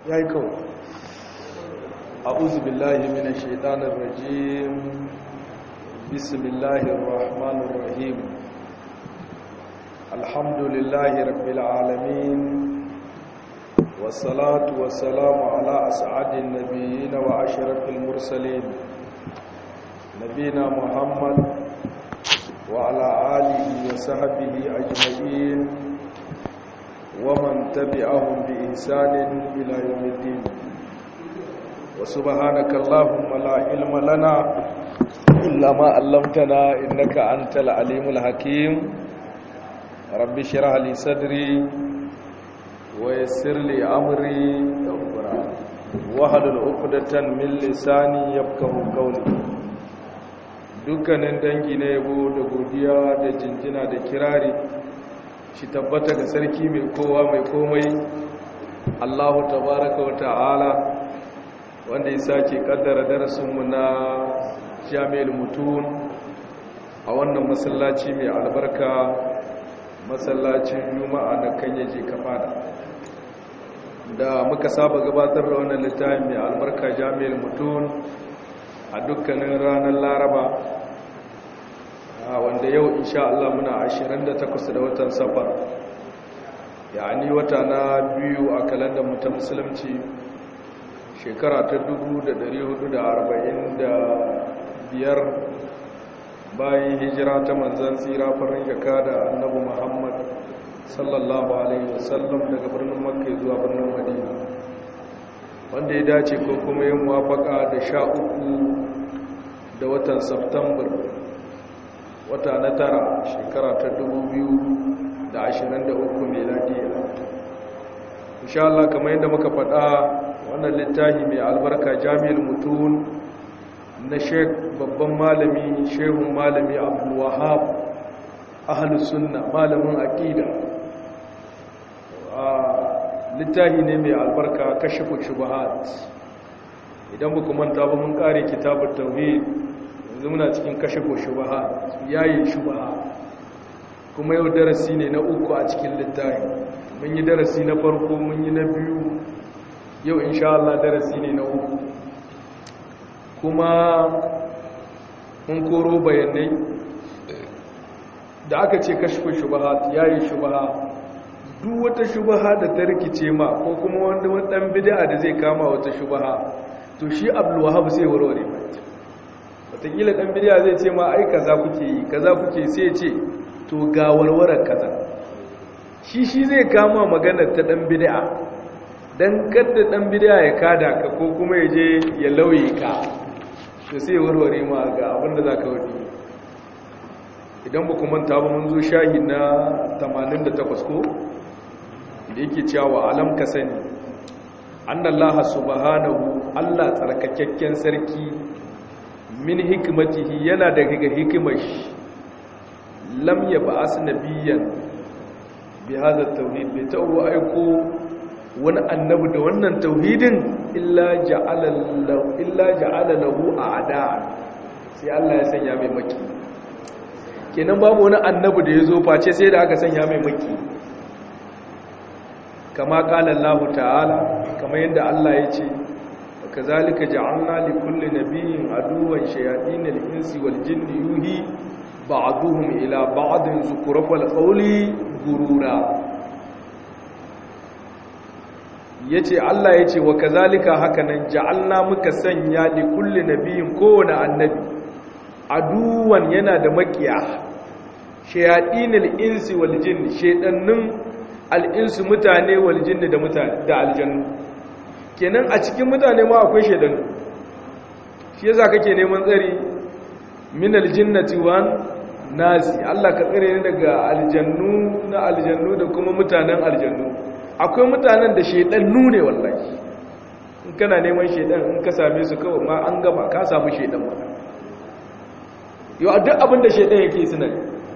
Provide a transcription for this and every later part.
ya yi kawo a'udhu billahi minash shaitanir rajim bismillahir rahmanir rahim alhamdulillahi rabbil alamin wassalatu wassalamu ala as'adin nabiyyin wa ashrafil mursalin nabina muhammad wa ala alihi wa sahbihi ajma'in ومن تبعهم بإحسان إلى يوم الدين وسبحانك اللهم لا علم لنا إلا ما علمتنا إنك أنت العليم الحكيم رب اشرح لي صدري ويسر لي أمري واحلل عقدة من لساني يفقهوا قولي dukkanin dangi na yabo da godiya da jinjina da kirari shi tabbata ga sarki mai kowa mai komai Allahu tabaraka wa ta'ala wanda ya sake kaddara darasinmu na jami'ul mutun a wannan masallaci mai albarka masallacin juma'a na kan yaje kafada da muka saba gabatar da wannan littafin mai albarka jami'ul mutun a dukkanin ranar laraba wanda yau insha Allah muna 28 da watan safar yani wata na biyu a kalandar mu ta musulunci shekara ta 1445 bayan hijira ta manzan tsira farin jaka da annabi Muhammad sallallahu alaihi wasallam daga birnin Makka zuwa birnin Madina wanda ya dace ko kuma yin muwafaka da sha uku da watan September wata na tara shekara ta 2023 meladiya insha Allah kamar yadda muka faɗa wannan littafi mai albarka jami'ar mutun na sheik babban malami shehun malami abdul wahab ahlus sunna malamin aqida littafi ne mai albarka kashifu shubuhat idan ba ku manta ba mun kare kitabut tauhid yanzu muna cikin kashe ko shubaha yayi shubaha kuma yau darasi ne na uku a cikin littafi mun yi darasi na farko mun yi na biyu yau insha Allah darasi ne na uku kuma mun koro bayanai da aka ce kashe shubaha yayi shubaha duk wata shubaha da ta rikice ma ko kuma wanda wani dan bid'a da zai kama wata shubaha to shi Abdul Wahhab sai warware mai watakila ɗan bidiya zai ce ma ai kaza kuke yi kaza kuke sai ce to ga warwarar kaza shi shi zai kama maganar ta ɗan bidiya don kadda ɗan bidiya ya kada ka ko kuma ya je ya lauye ka to sai warware ma ga abinda za ka wadi idan ba kuma ta ba mun zo shahi na 88 ko da yake cewa alam ka sani annallaha subhanahu Allah tsarkakakken sarki min hikimatihi yana daga hikimar shi lam ya ba'as nabiyyan bi hadha tauhid bai ta'u aiko wani annabi da wannan tauhidin illa ja'ala lahu illa ja'ala lahu a'da sai Allah ya sanya mai maki kenan babu wani annabi da yazo face sai da aka sanya mai maki kama qala Allah ta'ala kamar yadda Allah ya ce كذلك جعلنا لكل نبي عدوا شياطين الانس والجن يوحي بعضهم الى بعض زخرف القول غرورا yace Allah yace wa kazalika hakanan ja'alna muka sanya li kulli nabiyyin kowane annabi aduwan yana da makiya shayatinil insi wal jinn shaydannin al insu mutane wal jinn da mutane da aljannu kenan a cikin mutane ma akwai shaidanu shi yasa kake neman tsari min aljinnati wan nasi Allah ka tsare ni daga aljannu na aljannu da kuma mutanen aljannu akwai mutanen da shaidannu ne wallahi in kana neman shaidan in ka same su kawai ma an gaba ka samu shaidan ba yau duk abin da shaidan yake suna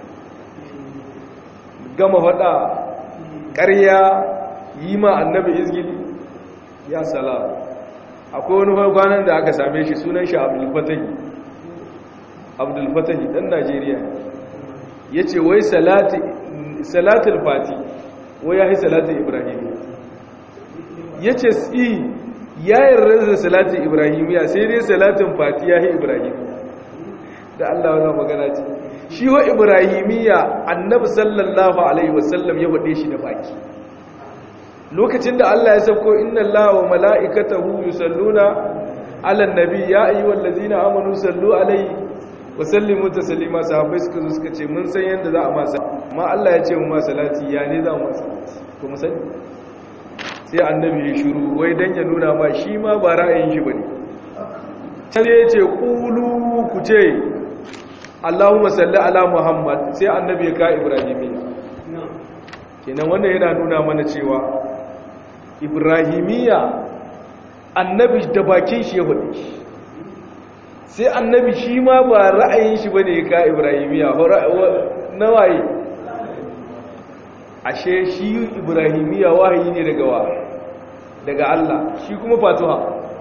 gama faɗa ƙarya yi ma annabi izgili ya salam akwai wani kwanan da aka same shi sunan shi abdulfatahi abdulfatahi dan najeriya ya ce wai salatul fati wai ya yi salatul ibrahim ya ce si ya yarda da salatin ibrahimiya sai dai salatin fati ya yi ibrahimiya da Allah wannan magana ce shi wa ibrahimiya annabi sallallahu alaihi wasallam ya wade shi da baki lokacin da Allah ya sauko inna Allaha wa mala'ikatahu yusalluna 'alan nabi ya ayyuhallazina amanu sallu alaihi wa sallimu taslima sahabbai suka zo suka ce mun san yanda za a masa amma Allah ya ce mu ma salati ya ne za mu masa to mu sani sai annabi ya shiru wai dan ya nuna ma shi ma ba ra'ayin shi bane sai ya ce qulu ku ce Allahumma salli ala Muhammad sai annabi ya ka Ibrahimiyya kenan wannan yana nuna mana cewa Ibrahimiyya annabi da bakin shi ya faɗi sai annabi shi ma ba ra'ayin shi bane ya ka Ibrahimiyya na waye ashe shi Ibrahimiyya wahayi ne daga wa daga Allah shi kuma fatuha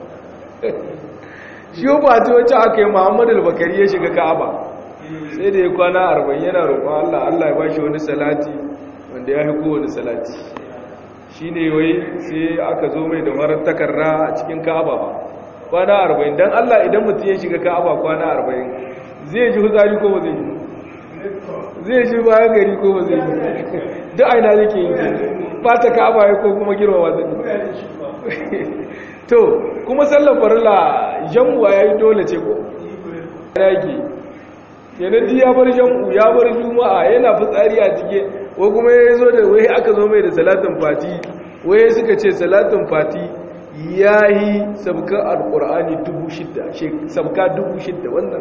shi fatuha ce aka yi Muhammadu al-Bakari ya shiga Ka'aba sai da ya kwana arba'in yana roƙon Allah Allah ya ba shi wani salati wanda ya haiko wani salati shi ne wai sai aka zo mai da marar takarra a cikin ka'aba ba kwana arba'in don Allah idan mutum ya shiga ka'aba kwana arba'in zai ji huzari ko ba zai yi zai ji bayan gari ko ba zai yi duk aina yake yi fata ka'aba ya ko kuma girma ba zai to kuma sallar farilla jamuwa ya yi dole ce ko yake yanar ji ya bar jam'u ya bar juma'a yana fitsari a cike ko kuma ya zo da wai aka zo mai da salatin fati wai suka ce salatin fati ya yi sabka alkur'ani dubu shidda sabka dubu shidda wannan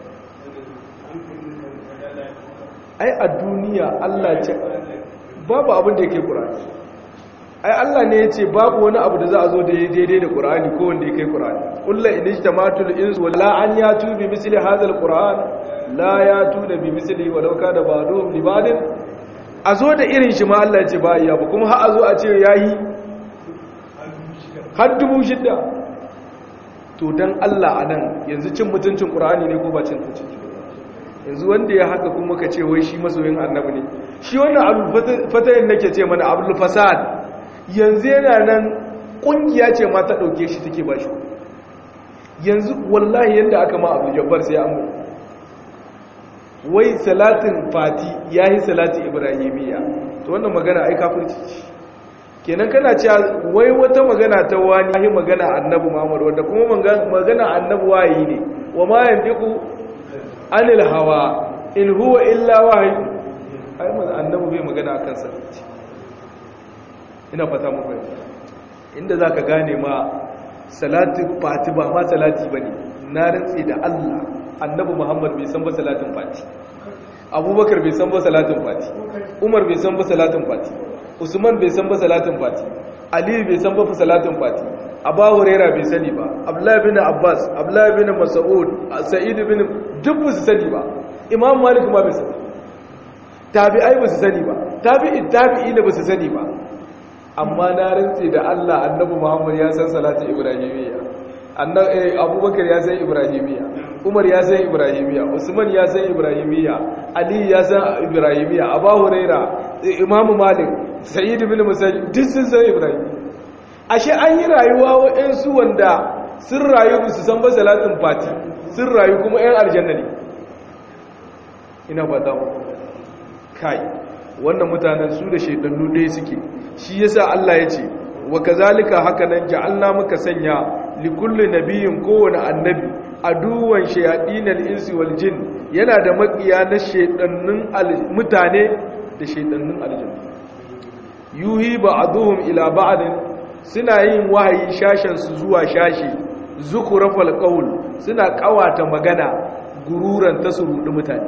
ai a duniya allah ce babu abin da yake ƙur'ani ai allah ne ya ce babu wani abu da za a zo da ya daidai da ƙur'ani ko wanda ya kai ƙur'ani ƙulla inijtamatul insu wala an ya tubi misli hadha alquran la ya tuna bi misali walau ka da bado libadin a zo da irin shi ma Allah ce ba iya ba kuma har a zo a ce yayi har dubu shidda to dan Allah anan yanzu cin mutuncin Qur'ani ne ko ba cin mutuncin yanzu wanda ya haka kuma ka ce wai shi masoyin annabi ne shi wannan abul fatayin nake ce mana abul fasad yanzu yana nan kungiya ce ma ta dauke shi take ba shi yanzu wallahi yanda aka ma abul jabbar sai an wai salatin fati ya yi salatin ibrahimiyya to wannan magana ai kafirci ce kenan kana cewa wai wata magana ta wani yi magana annabi muhammad wanda kuma magana annabi wayi ne wa ma yandiku anil hawa in huwa illa wahyi ai manzo annabi bai magana akan salati ina fata mu fahimta inda zaka gane ma salatin fati ba ma salati bane na rantsi da Allah annabi muhammad bai san ba salatin fati abubakar bai san ba salatin fati umar bai san ba salatin fati usman bai san ba salatin fati ali bai san ba salatin fati abba huraira bai sani ba abdullahi bin abbas abdullahi bin mas'ud sa'id bin duk ba su sani ba imam malik ma bai sani tabi'ai ba su sani ba tabi'i tabi'i da ba su sani ba amma na rantse da Allah annabi muhammad ya san salatin ibrahimiyya annabi abubakar ya san ibrahimiyya umar ya san ibrahimiya usman ya san ibrahimiya ali ya san ibrahimiya abu huraira imam malik sa'id bin musayyib duk sun san ibrahim ashe an yi rayuwa waɗansu wanda sun rayu su san ba salatin fati sun rayu kuma yan aljanna ne ina ba ta kai wannan mutanen su da shaidannu ɗaya suke shi yasa Allah ya ce wa kazalika haka nan ja'alna muka sanya likulli nabiyin kowane annabi aduwan shayadinal insi wal jin yana da makiya na shedannun mutane da shedannun aljanna yuhi ba'dhum ila ba'din suna yin wahayi shashen su zuwa shashi zukurafal qaul suna kawata magana gururan tasurudi mutane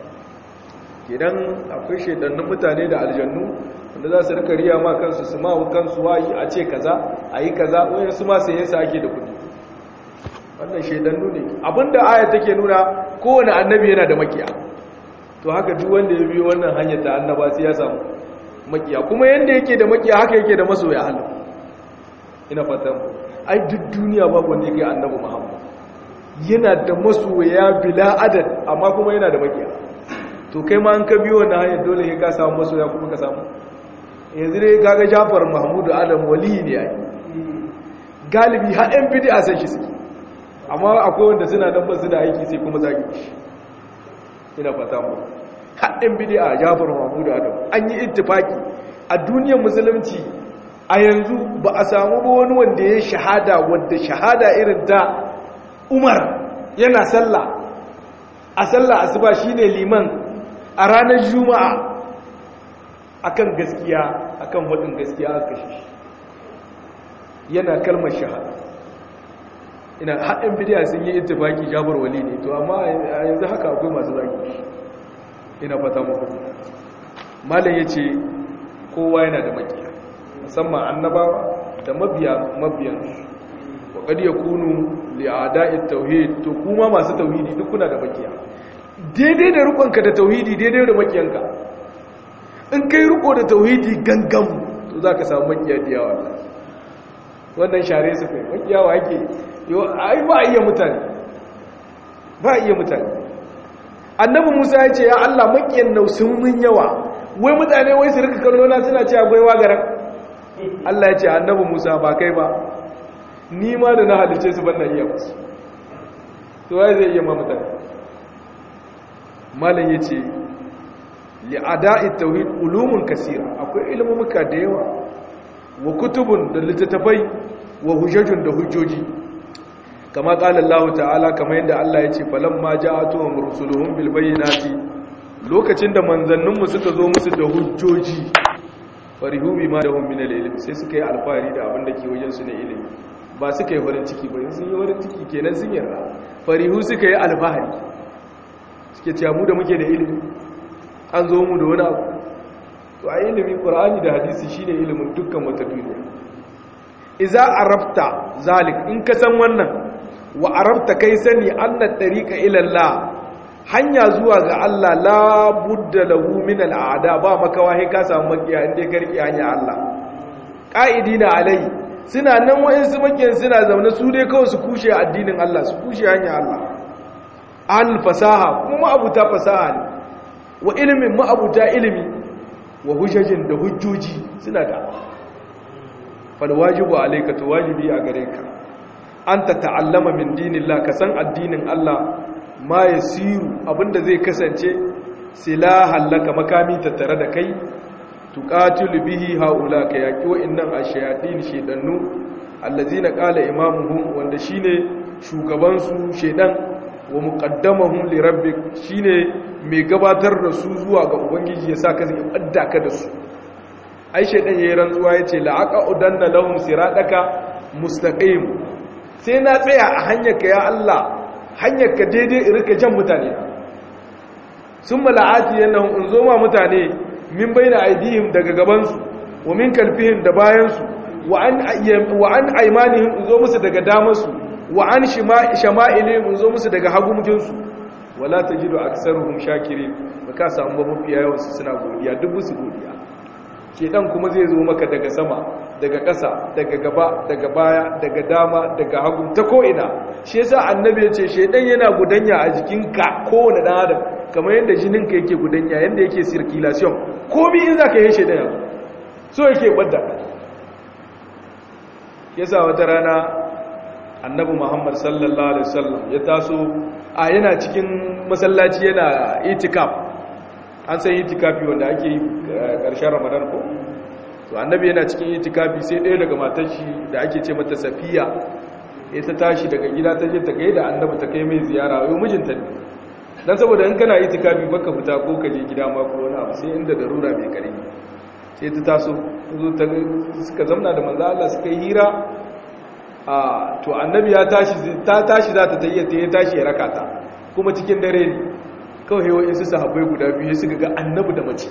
kidan akwai shedannun mutane da aljannu wanda za su rika riya ma kansu su ma kansu wayi a ce kaza ayi kaza wayan su ma sai yasa ake da kudi wannan shaidannu ne abinda aya take nuna kowane annabi yana da makiya to haka duk wanda ya biyo wannan hanyar ta annaba sai ya samu makiya kuma yanda yake da makiya haka yake da masoya Allah ina fatan ai duk duniya babu wanda yake annabi Muhammad yana da masoya bila adad amma kuma yana da makiya to kai ma an ka biyo wannan hanyar dole sai ka samu masoya kuma ka samu yanzu dai kaga Jafar Mahmud Adam wali ne ai galibi har yan bid'a san shi suke amma akwai wanda suna dan basu da aiki sai kuma zagi shi ina fata mu har yan bid'a Jafar Mahmud Adam an yi ittifaki a duniyar musulunci a yanzu ba a samu ba wani wanda ya shahada wanda shahada irin ta Umar yana sallah a sallah asuba shine liman a ranar juma'a akan gaskiya akan wadin gaskiya aka kashe shi yana kalmar shahada ina haɗin bidiya sun yi ittifaki jabar wali ne to amma a yanzu haka akwai masu zagi shi ina fata muku malam yace kowa yana da makiya musamman annabawa da mabiya mabiyan wa qad yakunu li a'da'i tauhid to kuma masu tauhidi duk kuna da makiya daidai da rukunka da tauhidi daidai da makiyanka in kai riko da tauhidi gangan to zaka samu makiya da yawa wannan share su kai makiya wa yake yo ai ba iya mutane ba iya mutane annabi Musa ya ce ya Allah makiyan nau sun mun yawa wai mutane wai su rika kallo na suna cewa gwaiwa garan Allah ya ce annabi Musa ba kai ba ni ma da na halice su ban na iya musu to wai zai iya ma mutane malam yace li ada'i tauhid ulumun kasira akwai ilmumuka da yawa wa kutubun da littattafai wa hujjajun da hujjoji kama qala Allah ta'ala kama yadda Allah yace falamma ja'atuhum rusuluhum bil bayyinati lokacin da manzanninmu suka zo musu da hujjoji farihu bima lahum min al-ilm sai suka yi alfahari da abin da ke wajen su na ilimi ba suka yi farin ciki ba sun yi farin ciki kenan sun yarda farihu suka yi alfahari suke cewa mu da muke da ilimi an zo mu da wani abu to a ilimi qur'ani da hadisi shine ilimin dukkan wata duniya idza arafta zalik in ka san wannan wa arafta kai sani anna tariqa ila Allah hanya zuwa ga Allah la budda lahu min al'ada ba makawa sai ka samu makiya inda ka rike hanya Allah qa'idina alai suna nan wayansu makiyan suna zaune su dai kawai su kushe addinin Allah su kushe hanya Allah al fasaha kuma ma'abuta fasaha ne wa ilimin ma'abuta ilimi wa hujjajin da hujjoji suna da fal wajibu alayka to wajibi a gare ka anta ta'allama min dinillah ka san addinin Allah ma ya siru abinda zai kasance silahan laka makami tattare da kai tuqatilu bihi haula ka yaki wa'annan ashayatin shedannu allazina qala imamuhum wanda shine shugaban su shedan wa muqaddamahum li rabbik shine mai gabatar da su zuwa ga ubangiji ya saka zai adda ka da su ai shedan yayin rantsuwa yace la'aqudanna lahum sirataka mustaqim sai na tsaya a hanyar ka ya Allah hanyar ka daidai irka jan mutane sun mala'ati yanayin in zo ma mutane min bai na aidihim daga gabansu wa min kalfihim da bayansu wa an aimanihim in zo musu daga damarsu wa an shama'ilihim in zo musu daga hagumginsu wala ta jido a kasaruhun shakiri ba ka samu ba mafiya yawansu suna godiya duk musu godiya shedan kuma zai zo maka daga sama daga ƙasa daga gaba daga baya daga dama daga hagu ta ko'ina shi yasa annabi ya ce shedan yana gudanya a jikinka kowane ɗan adam kamar yadda jininka yake gudanya yadda yake circulation komi in za ka yi shedan yanzu so yake ɓadda yasa wata rana annabi muhammad sallallahu alaihi wasallam ya taso a yana cikin masallaci yana itikaf an san itikafi wanda ake yi ƙarshen ramadan ko to annabi yana cikin itikafi sai ɗaya daga matar shi da ake ce mata safiya ya ta tashi daga gida ta je ta kai da annabi ta kai mai ziyara yau mijinta ne dan saboda in kana itikafi baka fita ko ka je gida ma ko wani abu sai inda darura mai kare sai ta taso zo ta suka zamna da manzo Allah suka yi hira a to annabi ya tashi ta tashi za ta tayyata ya tashi ya raka ta kuma cikin dare ne kawai yawan su sahabbai guda biyu suka ga annabi da mace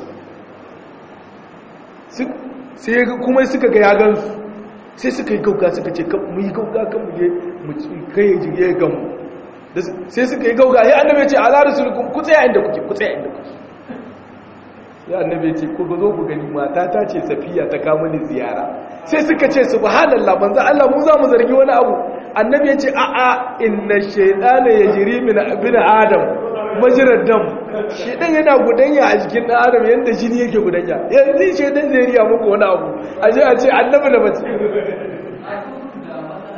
sai kuma suka ga ya gansu sai suka yi gauga suka ce mu yi gauga kan mu je mu kai ya gamu sai suka yi gauga ya annabi ya ce ala rasulukun ku tsaya inda kuke ku tsaya inda kuke ya annabi ya ce ku zo ku gani mata ta ce safiya ta kama ni ziyara sai suka ce subhanallah manzo Allah mu za mu zargi wani abu annabi ya ce a'a inna shaytana yajri min ibn adam majirar dam shedan yana gudanya a jikin dan adam yanda jini yake gudanya yanzu shedan zai riya muku wani abu a je a ce annabi da mace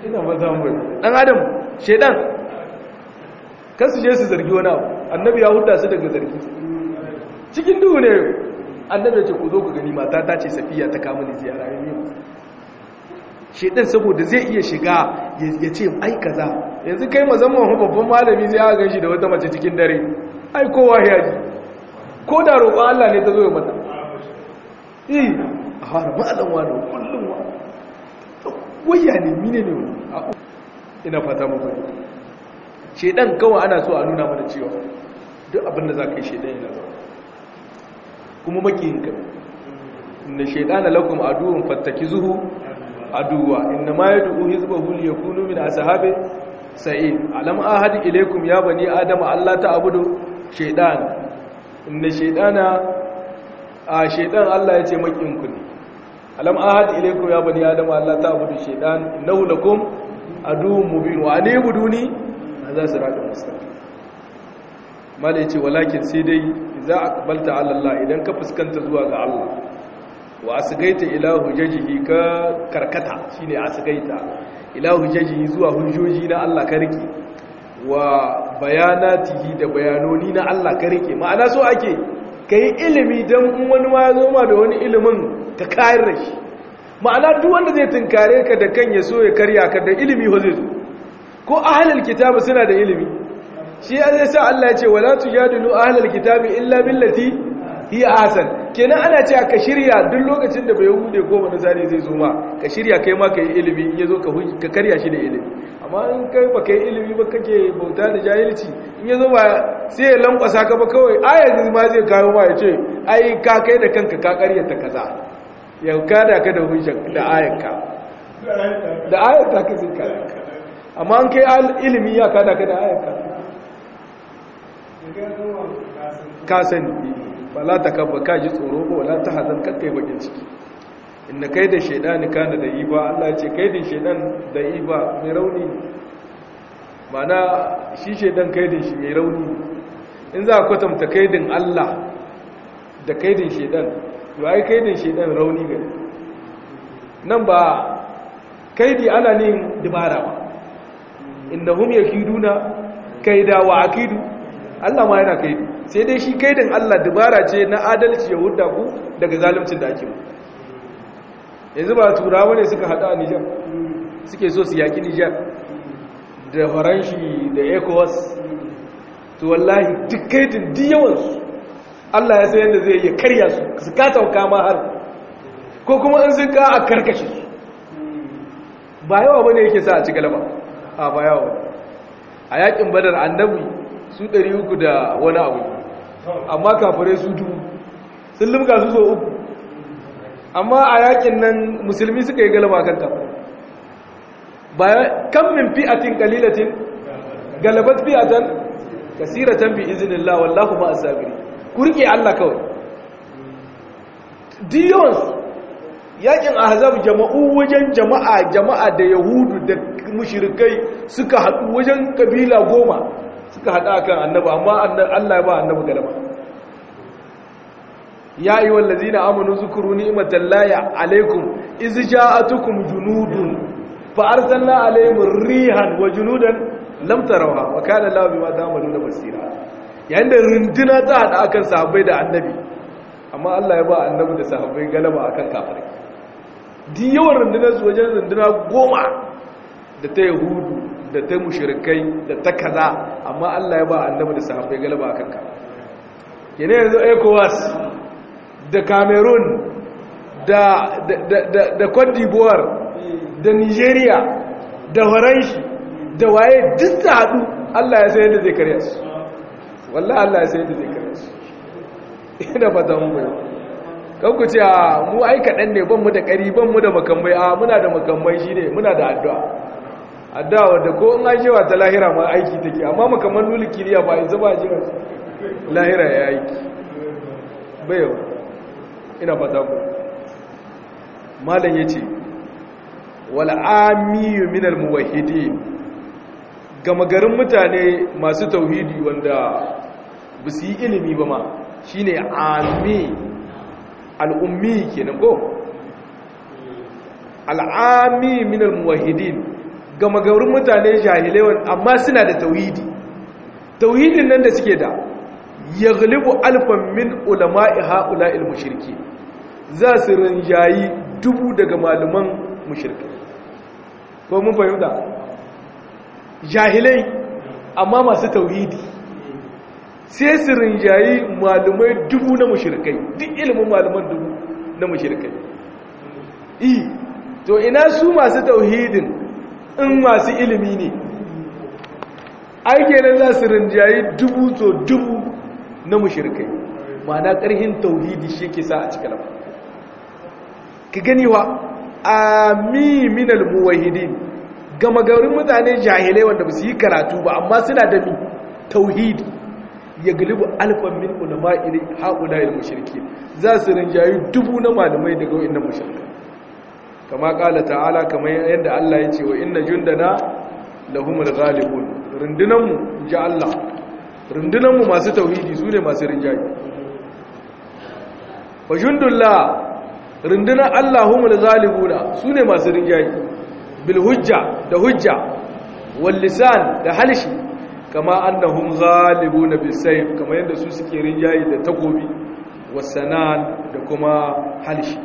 ina maza mu dan adam shedan kan su je su zargi wani abu annabi ya huda su daga zargi cikin duhu ne annabi ya ce ku zo ku gani mata ta ce safiya ta kama ni ziyara ne shedan saboda zai iya shiga ya ce ai kaza yanzu kai mazamman babban malami zai aka ganshi da wata mace cikin dare ai kowa ya ji ko da roƙon Allah ne ta zo ya mata eh a fara malam wani kullum wa wayya ne mine ne wani ina fata mu bane shedan kawai ana so a nuna mana cewa duk abin da za ka yi shedan yana zama kuma makiyinka inna shaydana lakum aduwwun fattakizuhu aduwa inna ma yad'u hizbahu liyakunu min ashabi sa'id alam ahad ilaykum ya bani adama alla ta'budu shaytan inna shaytana a shaytan Allah yace makinku ne alam ahad ilaykum ya bani adama alla ta'budu shaytan innahu lakum aduwwun mubin wa anibuduni hadha siratun mustaqim mala yace walakin sai dai idza aqbalta ala Allah idan ka fuskanta zuwa ga Allah wa asgaita ila hujjajihi ka karkata shine asgaita ila hujjajihi zuwa hujjoji na Allah ka rike wa bayanatihi da bayanoni na Allah ka rike ma'ana so ake kai ilimi dan in wani ma zo ma da wani ilimin ka kayar da shi ma'ana duk wanda zai tunkare ka da kan ya so ya karya ka da ilimi ho zai zo ko ahlul kitabi suna da ilimi shi ya sa Allah ya ce wala tujadilu ahlul kitabi illa billati hiya hasan kenan ana cewa ka shirya duk lokacin da bai hude ko wani zane zai zo ma ka shirya kai ma ka yi ilimi in yazo ka ka karya shi da ilimi amma in kai ba kai ilimi ba kake bauta da jahilci in yazo ba sai ya lankwasa ka ba kawai ayat ma zai kawo ma ya ce ai ka kai da kanka ka karyata kaza ya kada ka da hujja da ayat da ayat ka ka zai kada amma an kai ilimi ya kada ka da ayat ka ka sani wala ta kabba ka ji tsoro ba wala ta hazan kakkai bakin ciki inna kai da shaidani kana da yi ba Allah ce kai da shaidan da yi ba mai rauni mana shi shaidan kai da shi mai rauni in za a kwatanta kaidin Allah da kaidin shaidan to ai kaidin shaidan rauni gari nan ba kaidi ana nin dibara ba innahum yakiduna kaida wa akidu Allah ma yana kaidi sai dai shi kaidin Allah dubara ce na adalci ya hudda ku daga zaluncin da ake mu yanzu ba turawa ne suka hada a Nijar suke so su yaki Nijar da faranshi da ECOWAS to wallahi duk kaidin duk yawansu Allah ya san yadda zai yi karya su su ka tauka ma har ko kuma in sun ka a karkashe su ba yawa bane yake sa a ci galaba a ba yawa a yakin badar annabi su 300 da wani abu amma kafirai su dubu sun limka su so uku amma a yakin nan musulmi suka yi galaba kan kafirai bayan kan min fi'atin qalilatin galabat fi'atan kasiratan bi iznillah wallahu ma asabiri ku rike Allah kawai diyon yakin ahzab jama'u wajen jama'a jama'a da yahudu da mushrikai suka haɗu wajen kabila goma suka haɗa kan annabi amma Allah ya ba annabi galaba ya yi wallazi na amonu zukuru ni'imatan laya alaikum iz ja'atukum junudun fa arsalna alaihim rihan wa junudan lam tarawha wa kana Allahu bima ta'maluna basira yayin da runduna ta haɗa akan sahabbai da annabi amma Allah ya ba annabi da sahabbai galaba akan kafirai di yawan rundunar su wajen runduna goma da ta yahudu da ta mushirikai da ta kaza amma Allah ya ba annabi da sahabbai galaba akan ka kene yanzu ECOWAS da Cameroon da da da da Cote d'Ivoire da Nigeria da Faranshi da waye duk ta hadu Allah ya san yadda zai kare su wallahi Allah ya san yadda zai kare su ina fata mun bai kan ku ce mu ai kadan ne ban mu da kari ban mu da makamai a muna da makamai shine muna da addu'a addawa da ko in an shewa ta lahira ma aiki take amma makaman nuli kiriya ba yanzu ba jira lahira ya aiki bayawa ina fata ku malam yace wal amiyu minal muwahhidin gama garin mutane masu tauhidi wanda ba su yi ilimi ba ma shine ami al'ummi kenan ko al'ami minal muwahhidin gama gaurin mutane jahilai amma suna da tauhidi tauhidin nan da suke da ya galibu alfan min ulama'i ha'ula'il mushirki za su rinjayi dubu daga malaman mushirki ko mun fahimta jahilai amma masu tauhidi sai su rinjayi malumai dubu na mushirkai duk ilimin malaman dubu na mushirkai i to ina su masu tauhidin in masu ilimi ne aikenan za su rinjayi dubu to dubu na mushirkai ma'ana ƙarhin tauhidi shi ke sa a cikin lafa ka gani wa ami minal muwahidin gama gaurin mutane jahilai wanda ba su yi karatu ba amma suna da mi tauhidi ya galibu alfan min ulama iri haƙuna il mushriki za su rinjayi dubu na malamai daga wa'annan mushrika kama ƙala ta'ala kamar yadda Allah ya ce wa inna jundana lahumul ghalibun rundunanmu ji Allah rundunanmu masu tauhidi su ne masu rinjayi wa jundullah rundunar Allahumul ghalibuna su ne masu rinjayi bil hujja da hujja wal lisan da halshi kama annahum ghalibuna bis sayf kama yadda su suke rinjayi da takobi wasanan da kuma halshi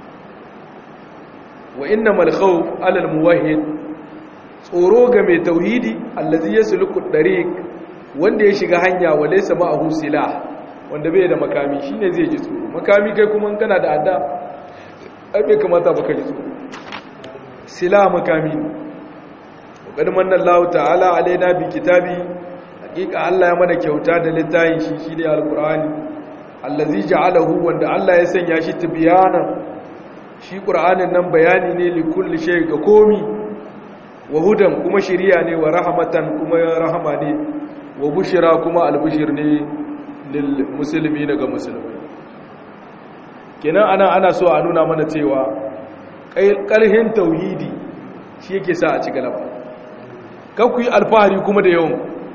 wa innamal khawf alal muwahhid tsoro ga mai tauhidi allazi yasluku dariq wanda ya shiga hanya wa laysa ma'ahu silah wanda bai da makami shine zai ji tsoro makami kai kuma kana da adda ai bai kamata baka ji tsoro silah makami wa manna Allah ta'ala alaina bi kitabi hakika Allah ya mana kyauta da littafin shi shine alqur'ani allazi ja'alahu wanda Allah ya sanya shi tibyanan shi qur'anin nan bayani ne li kulli shay ga komi wa hudan kuma shiriya ne wa rahmatan kuma rahama ne wa bushira kuma albushir ne lil muslimi daga musulmai kenan ana ana so a nuna mana cewa ƙarhin tauhidi shi yake sa a ci galaba kan ku yi alfahari kuma da yawan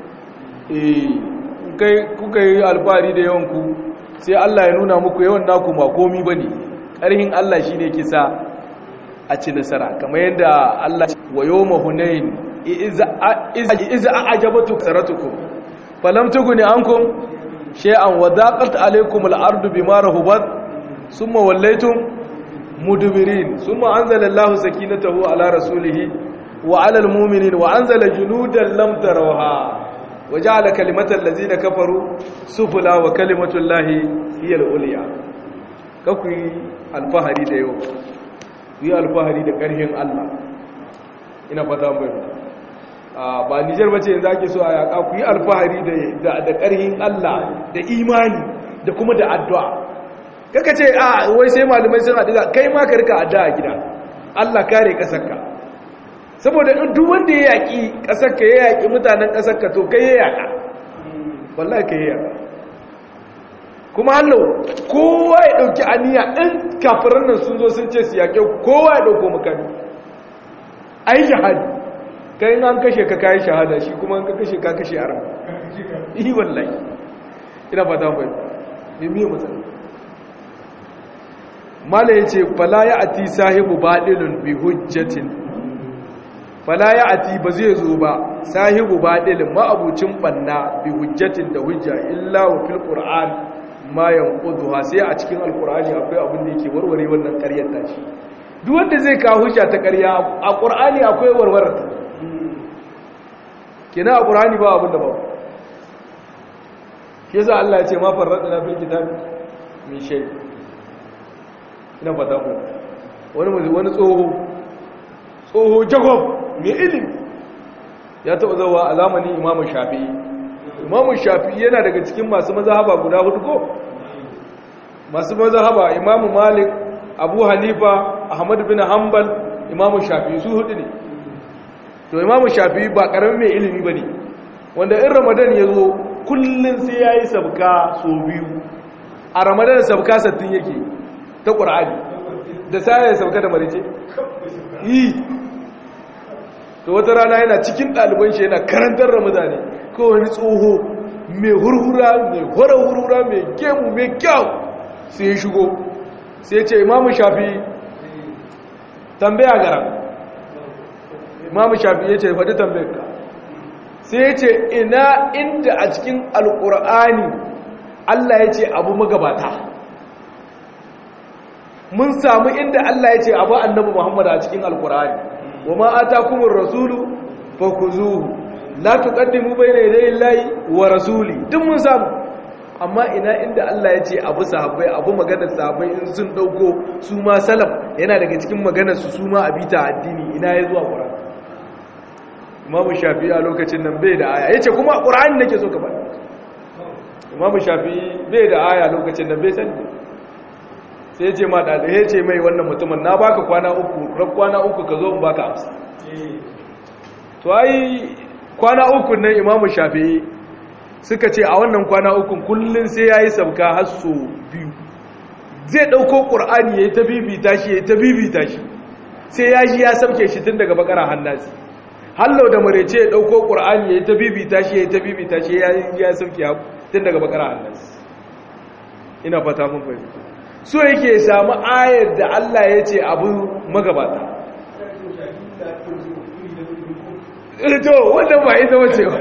eh kuka yi alfahari da yawan ku sai Allah ya nuna muku yawan naku ba komi bane ƙarhin Allah shi ne yake sa a ci nasara kamar yadda Allah wa yawma hunain iza a'jabatu saratukum falam tughni ankum shay'an wa daqat alaykum al-ardu bima rahubat thumma wallaytum mudbirin thumma anzala Allahu sakinatahu ala rasulihi wa ala al-mu'minin wa anzala junudan lam tarawha wa ja'ala kalimatal ladzina kafaru sufla wa kalimatullahi hiya al-ulya kakuyi alfahari da yau yi alfahari da ƙarfin Allah ina fata mai ba nijar bace yanzu ake so a yaƙa ku yi alfahari da ƙarfin Allah da imani da kuma da addu'a kaka ce a wai sai malamai sun haɗu kai ma ka rika addu'a gida Allah kare ƙasarka saboda duk wanda ya yaƙi ƙasarka ya yaƙi mutanen ƙasarka to kai ya yaƙa wallahi kai ya yaƙa kuma hallo kowa ya ɗauki aniya ɗin kafiran nan sun zo sun ce su yaƙe kowa ya ɗauko makami ai jihadi kai an kashe ka kayi shahada shi kuma an ka kashe ka kashe aram yi wallahi ina fata bai ne miye matsala mala ya ce fala ya ati sahibu baɗilun bi hujjatin fala ya ati ba zai zo ba sahibu baɗilun ma'abucin ɓanna bi hujjatin da hujja illa wa fil qur'an ma yanquduha sai a cikin alqur'ani akwai abin da yake warware wannan ƙaryar tashi duk wanda zai kawo hujja ta ƙarya a qur'ani akwai warware ta kina a qur'ani ba abin da ba shi yasa Allah ya ce ma farradna fil kitabi min shay ina fata ku wani wani tsoho tsoho jagob mai ilimi ya taɓa zawa a zamanin imamu shafi'i imamu shafi'i yana daga cikin masu mazahaba guda hudu ko masu mazahaba imamu malik abu hanifa ahmad bin hanbal imamu shafi'i su hudu ne to imamu shafi'i ba karamin mai ilimi ba ne wanda in ramadan ya zo kullum sai ya yi sabka so biyu a ramadan sabka sattin yake ta ƙur'ani da sa ya sabka da marice yi to wata rana yana cikin ɗaliban shi yana karantar ramadan ne ko wani tsoho mai hurhura mai hura hurhura mai gemu mai kyau sai ya shigo sai ce imamu shafi tambaya gara imamu shafi ya ce faɗi tambayar ka sai ya ce ina inda a cikin alƙur'ani Allah ya ce abu magabata mun samu inda Allah ya ce abu annabi Muhammad a cikin alƙur'ani wa ma atakumur rasulu fakuzuhu la tuqaddimu bayna yaday Allahi wa rasuli duk mun samu amma ina inda Allah ya ce abu sahabbai abu maganar sahabbai in sun dauko su ma salaf yana daga cikin maganar su su ma abita addini ina ya zuwa Qur'ani Imam Shafi'i a lokacin nan bai da aya yace kuma Qur'ani nake so ka faɗi Imam Shafi'i bai da aya lokacin nan bai sani sai yace ma da yace mai wannan mutumin na baka kwana uku ran kwana uku ka zo in baka amsa to ai kwana uku nan Imam Shafi'i suka ce a wannan kwana ukun kullum sai ya yi sauka hasso biyu zai ɗauko ƙur'ani ya yi ta bibita shi ya yi ta bibita shi sai ya ji ya sauke shi tun daga bakara hannasi hallau da marece ya ɗauko ƙur'ani ya yi ta bibita shi ya yi ta bibita shi ya yi ya sauke tun daga bakara hannasi ina fata mun fahimta so yake samu ayar da Allah ya ce abu magabata to wannan ba ita wace ba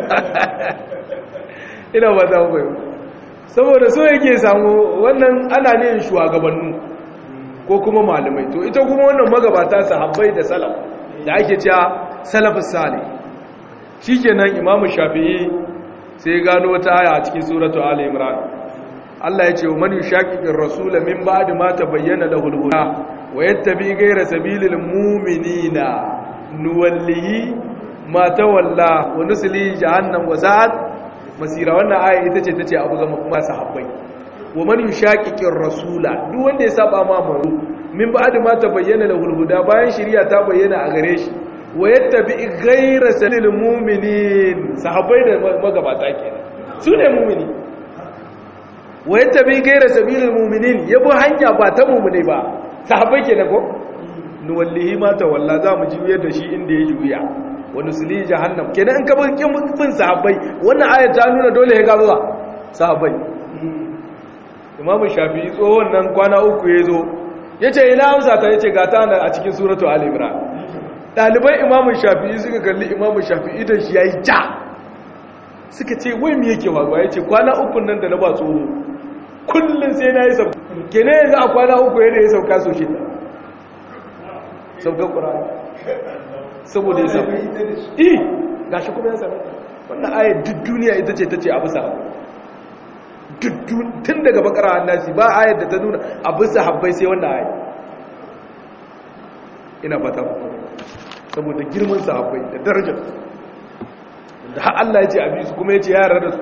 ina ba za mu saboda so yake samu wannan ana ne shugabannu ko kuma malamai to ita kuma wannan magabata sahabbai da salaf da ake cewa salafus salih shikenan imamu shafi'i sai gano wata aya a cikin suratu ali imran Allah ya ce wa man yushaqiqir rasula min ba'di ma tabayyana lahu al-huda wa yattabi ghayra sabilil mu'minina nuwallihi ma tawalla wa nusli jahannam wa sa'at masira wannan aya ita ce tace abu ga kuma sahabbai wa man yushaqiqir rasula duk wanda ya saba ma manzo min ba'd ma tabayyana lahu huda bayan shari'a ta bayyana a gare shi wa yattabi ghayra salil mu'minin sahabbai da magabata kenan su ne mu'mini wa yattabi ghayra sabilil mu'minin yabo hanya ba ta mu'mini ba sahabbai kenan ko nuwallihi ma tawalla za mu juyar da shi inda ya juya wani sili jahannam kenan in ka bin sahabbai wannan ayat ta nuna dole ya ga zuwa sahabbai imamu shafi'i tsohon nan kwana uku ya zo ya ce ina amsa ta ya ce ga ta a cikin suratu al-imran ɗaliban imamu shafi'i suka kalli imamu shafi'i da shi ya yi ja suka ce wai me yake wagwa ya ce kwana uku nan da na ba tsoho kullum sai na yi sauka kenan yanzu a kwana uku yadda ya sauka so shi sauka ƙura'ani saboda ya samu eh ga shi kuma ya samu wannan ayar duk duniya ita ce ta ce abu sahabu tun daga bakara hannasi ba ayar da ta nuna abu sahabbai sai wannan ayar ina fata saboda girman sahabbai da darajar da har Allah ya ce abi su kuma ya ce yara da su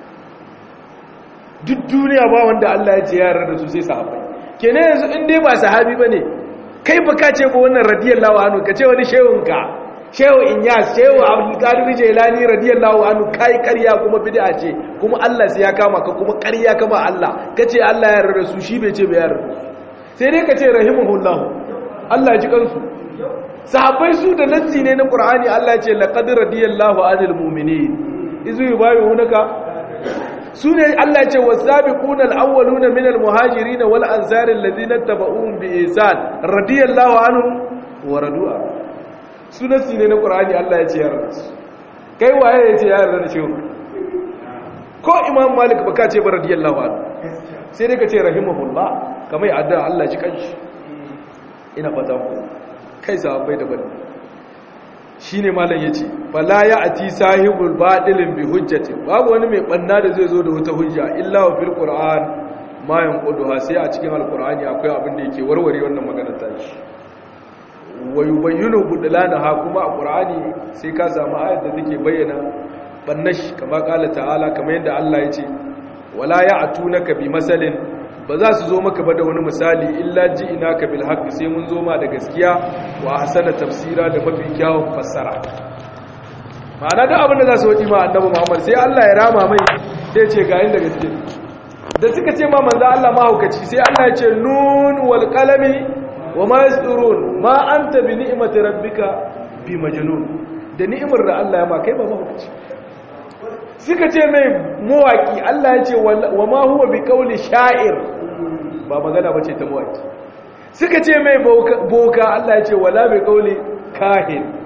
duk duniya ba wanda Allah ya ce yara da su sai sahabbai kenan yanzu in dai ba sahabi ba ne kai ba ka ce ba wannan radiyallahu anhu ka ce wani shehunka shehu inyas shehu abdulkadir jailani radiyallahu anhu kai ƙarya kuma bid'a ce kuma Allah sai ya kama ka kuma ƙarya kama Allah kace Allah ya yarda su shi bai ce bai yarda sai dai ka ce rahimahullah Allah ya ji kansu sahabbai su da nassi ne na Qur'ani Allah ya ce laqad radiyallahu anil mu'minin izu yubayunaka su ne Allah ce wasabiquna al-awwaluna min al-muhajirin wal ansar alladhina tabauhum bi ihsan radiyallahu anhum wa radu'a sunasi ne na qur'ani Allah ya ce ya yarda kai waye ya ce ya yarda da shi ko imam malik baka ce ba radiyallahu anhu sai dai ka ce rahimahullah kamar addu'a Allah ji kanshi ina fata ku kai sahabbai da bane shine malam yace fala ya'ti sahibul badilin bi hujjatin babu wani mai banna da zai zo da wata hujja illa wa fil qur'an ma yanquduha sai a cikin alqur'ani akwai abin da yake warware wannan magana ta shi wa yubayyinu budlanaha kuma a qur'ani sai ka samu ayat da take bayyana bannash kama kala ta'ala kamar yadda Allah yace wala ya'tunaka bi masalin ba za su zo maka ba da wani misali illa ji ina ka bil haqqi sai mun zo ma da gaskiya wa ahsana tafsira da mafi kyawun fassara ma'ana da abin da za su wadi ma annabi Muhammad sai Allah ya rama mai sai ce ga inda gaske da suka ce ma manzo Allah mahaukaci sai Allah ya ce nun wal qalami wa ma yasturun ma anta bi ni'mati rabbika bi majnun da ni'imar da Allah ya ma kai ba mahaukaci suka ce mai mawaki Allah ya ce wa ma huwa bi kauli sha'ir ba magana bace ta mawaki suka ce mai boka Allah ya ce wala bi kauli kahin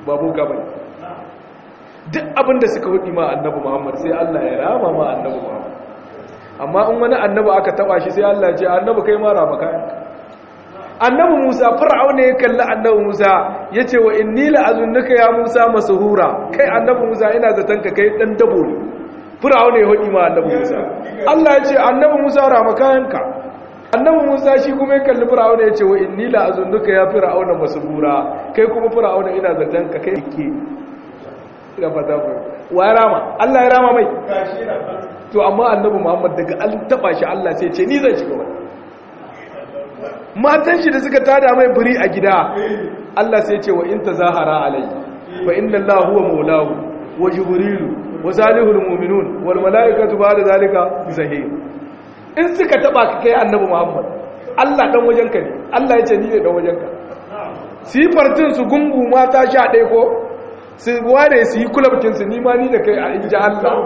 babu gaba duk abin da suka hudi ma annabi Muhammad sai Allah ya rama ma annabi Muhammad amma in wani annabi aka taba shi sai Allah ya ce annabi kai ma rama kayanka annabi Musa fir'auna ya kalli annabi Musa yace wa inni la azunnuka ya Musa masuhura kai annabi Musa ina zaton ka kai dan dabo ne fir'auna ya hudi ma annabi Musa Allah ya ce annabi Musa rama kayanka annabi Musa shi kuma ya kalli fir'auna yace wa inni la azunnuka ya fir'auna masuhura kai kuma fir'auna ina zaton ka kai ke ina fata ku wa ya rama Allah ya rama mai to amma annabi Muhammad daga an taba shi Allah sai ce ni zan shiga wannan matan shi da suka tada mai buri a gida Allah sai ce wa in tazahara alai fa inna Allah huwa maulahu wa jibrilu wa salihul mu'minun wal malaikatu ba'da zalika zahir in suka taba ka kai annabi Muhammad Allah dan wajenka ne Allah ya ce ni ne dan wajenka sifartin su gungu mata sha ɗaya ko su ware su yi kulabcin su nima ni da kai a inji Allah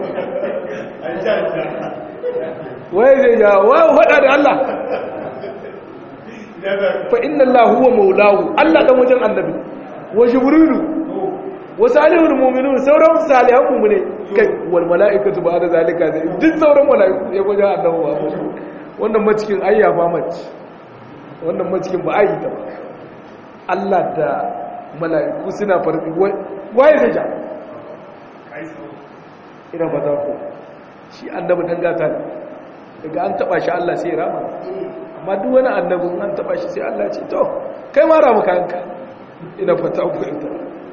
waye zai ja wa hada da Allah fa inna Allah huwa maulahu Allah dan wajen annabi wa jibrilu wa salihul mu'minun sauran salihan mu'mine kai wal malaikatu ba'da zalika duk sauran malaiku ya wajen annabi ba wannan macikin ayyafa mace wannan macikin ba ayi ta ba Allah da mala'iku suna farfi waye zai ja ina ba za ku shi annabi dan gata ne daga an taba shi Allah sai rama amma duk wani annabin an taba shi sai Allah ce to kai ma rama kanka ina fata ku ita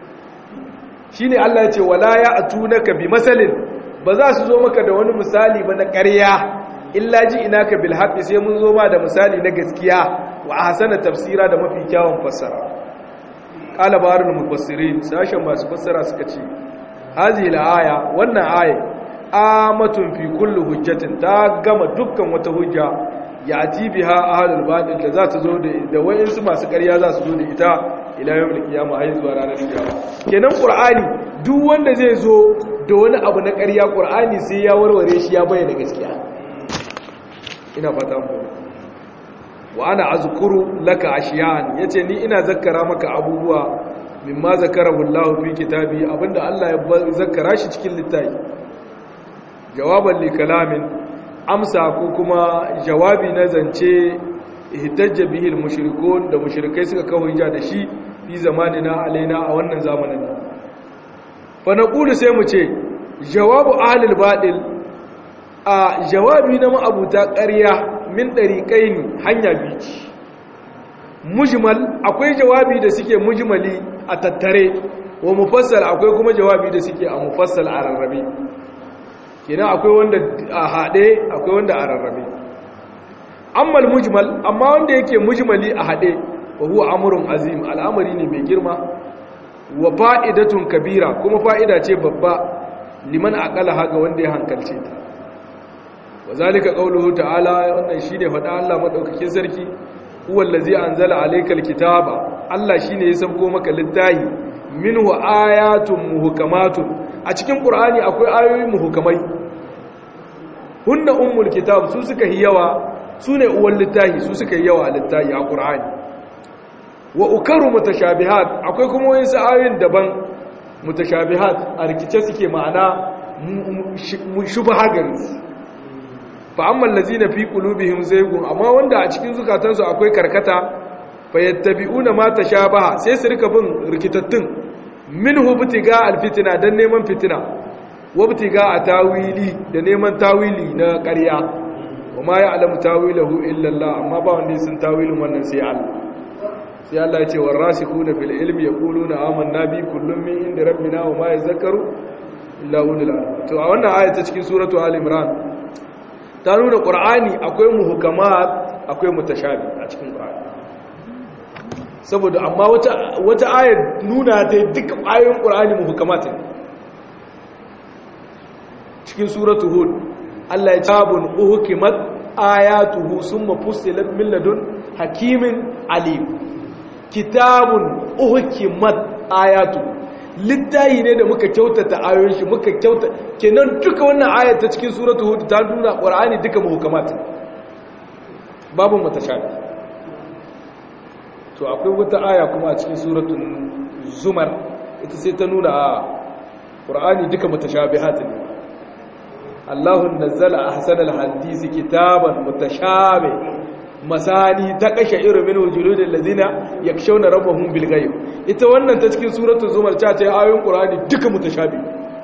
shine Allah ya ce wala ya atunaka bi masalin ba za su zo maka da wani misali ba na ƙarya illa ji inaka bil haqqi sai mun zo ma da misali na gaskiya wa ahsana tafsira da mafi kyawun fassara qala barul mufassirin sashen masu fassara suka ce hazihi al-aya wannan aya amatun fi kulli hujjatin ta gama dukkan wata hujja ya ati biha ahlul batil da za ta zo da da wayansu masu ƙarya za su zo da ita ila yawmil qiyamah ayi zuwa ranar kiyama kenan qur'ani duk wanda zai zo da wani abu na ƙarya qur'ani sai ya warware shi ya bayyana gaskiya ina fata mu wa ana azkuru laka ashiyan yace ni ina zakkara maka abubuwa mimma zakarahu Allah fi kitabi abinda Allah ya zakkara shi cikin littafi jawaban li kalamin amsa ko kuma jawabi na zance ihtajja bihi al-mushrikun da mushrikai suka kawo hujja da shi fi zamanina alaina a wannan zamanin fa naqulu sai mu ce jawabu ahlul batil a jawabi na ma'abuta ƙarya min dariqaini hanya bici mujmal akwai jawabi da suke mujmali a tattare wa mufassal akwai kuma jawabi da suke a mufassal a rarrabe kenan akwai wanda a haɗe akwai wanda a rarrabe ammal mujmal amma wanda yake mujmali a haɗe wa huwa amrun azim al'amari ne mai girma wa fa'idatun kabira kuma fa'ida ce babba liman aqala haga wanda ya hankalce ta wa zalika qawluhu ta'ala wannan shine faɗa Allah madaukakin sarki huwa allazi anzala alaykal kitaba Allah shine ya sauko maka littafi minhu ayatun muhkamatun a cikin qur'ani akwai ayoyi muhkamai hunna ummul kitab su suka yi yawa sune uwan littafi su suka yi yawa a littafi a qur'ani wa ukaru mutashabihat akwai kuma wayansu ayoyin daban mutashabihat a rikice suke ma'ana shubha gari fa amma allazina fi qulubihim zaygun amma wanda a cikin zukatansu akwai karkata fayattabi'una ma tashabaha sai su rika bin rikitattun minhu butiga alfitina dan neman fitina wa butiga atawili da neman tawili na ƙarya wa ma ya'lamu tawilahu illa Allah amma ba wanda sun tawilin wannan sai Allah sai Allah ya ce warasikuna fil ilmi yaquluna amanna bi kullun min inda rabbina wa ma yazakkaru illa ulul albab to a wannan aya ta cikin suratu al imran ta nuna qur'ani akwai muhkamat akwai mutashabi a cikin qur'ani saboda amma wata wata ayar nuna ta duka ayoyin qur'ani muhkamat ne cikin suratu hud Allah ya tabun uhkimat ayatuhu summa fussilat min ladun hakimin alim kitabun uhkimat ayatu littayi ne da muka kyautata ayoyin shi muka kyauta kenan duka wannan ayat ta cikin suratul hud ta nuna qur'ani duka muhkamat babu mutashabi to akwai wata aya kuma a cikin suratul zumar ita sai ta nuna a ƙur'ani duka mutashabihat ne Allahun nazzala ahsanal hadisi kitaban mutashabi masani ta kashe irin min wujudul ladina yakshawna rabbahum bil ghaib ita wannan ta cikin suratul zumar ta ce ayoyin qur'ani duka mutashabi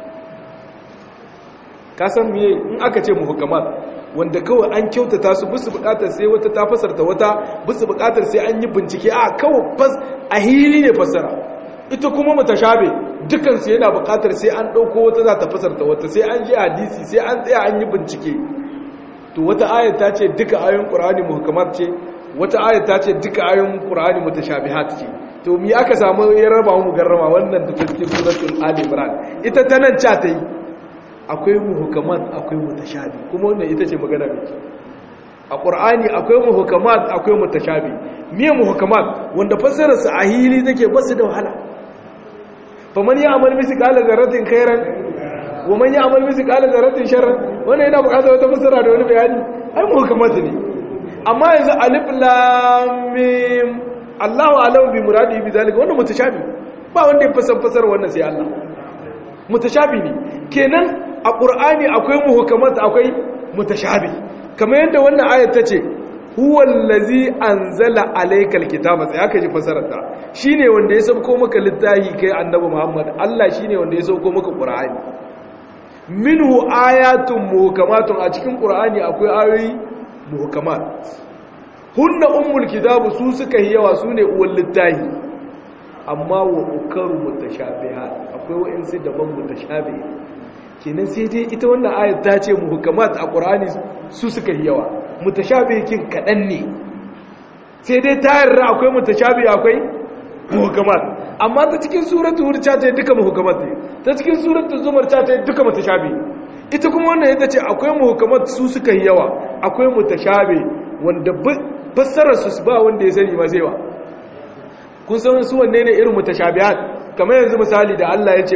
ka san me in aka ce muhkamat wanda kawai an kyautata su bisu bukatar sai wata ta fasarta wata bisu bukatar sai an yi bincike a kawai fas a hili ne fasara ita kuma mutashabi dukan su yana bukatar sai an dauko wata za ta fasarta wata sai an ji hadisi sai an tsaya an yi bincike to wata ayat ta ce duka ayoyin qur'ani muhkamat ce wata ayat ta ce duka ayoyin qur'ani mutashabihat ce to mi aka samu ya raba mu garrama wannan da cikin suratul ali imran ita ta nan cha ta yi akwai muhkamat akwai mutashabi kuma wannan ita ce magana mai a qur'ani akwai muhkamat akwai mutashabi miye muhkamat wanda fassarar su a hili take basu da wahala faman ya'mal misqala dharratin khairan wa man ya'mal misqala dharratin sharran wannan yana buƙatar wata fassara da wani bayani ai muhkamat ne amma yanzu alif lam mim Allahu a'lamu bi muradihi bi zalika wannan mutashabi ba wanda ya fassara fassara wannan sai Allah mutashabi ne kenan a ƙur'ani akwai muhukamat akwai mutashabi kamar yadda wannan ayat ta ce huwallazi anzala alaykal kitaba sai aka ji fasararta shine wanda ya sauko maka littafi kai annabi Muhammad Allah shine wanda ya sauko maka ƙur'ani minhu ayatun muhukamatun a cikin ƙur'ani akwai ayoyi muhukamat hunna ummul kitabu su suka yi yawa sune uwal littafi amma wa ukaru mutashabihat akwai wa'insu daban mutashabihat kenan sai dai ita wannan ayat ta ce muhkamat a qur'ani su suka yi yawa mutashabihin kadan ne sai dai ta yarda akwai mutashabi akwai muhkamat amma ta cikin suratul hud ta ce duka muhkamat ne ta cikin suratul zumar ta ce duka mutashabi ita kuma wannan ita ce akwai muhkamat su suka yi yawa akwai mutashabi wanda fassarar su ba wanda ya sani ma zai wa kun san su wanne ne irin mutashabihat kamar yanzu misali da Allah ya ce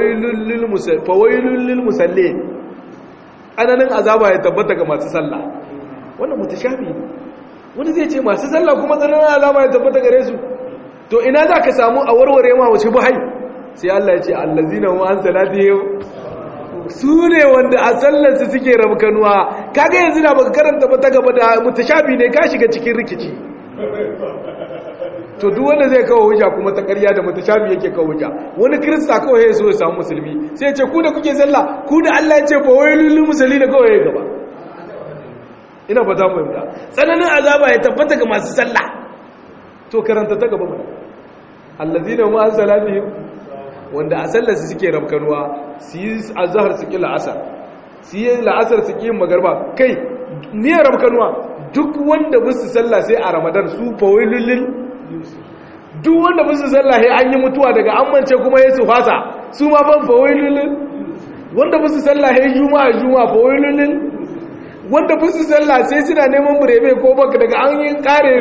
fawailun lil musalli ananin azaba ya tabbata ga masu sallah wannan mutashabi ne wani zai ce masu sallah kuma tsananin azaba ya tabbata gare su to ina za ka samu a warware ma wace buhai sai Allah ya ce allazina wa an salatihim su ne wanda a sallarsu suke rabkanuwa kaga yanzu da baka karanta ba ta gaba da mutashabi ne ka shiga cikin rikici to duk wanda zai kawo hujja kuma ta ƙarya da mutashabi yake kawo hujja wani kirista kawai ya so ya samu musulmi sai ya ce ku da kuke sallah ku da Allah ya ce fa wailul musallin kawai ya gaba ina ba za mu yi tsananin azaba ya tabbata ga masu sallah to karanta ta gaba mana allazina ma salatihim wanda a sallar su suke rabkanuwa su yi azhar su ki la'asar su yi la'asar su ki magarba kai ne rabkanuwa duk wanda bisu sallah sai a ramadan su fa wailul duk wanda musu sallah ya an yi mutuwa daga amince kuma ya su fasa su ma ban fawailulun wanda musu sallah ya juma'a juma'a fawailulun wanda musu sallah sai suna neman burebe ko baka daga an yi kare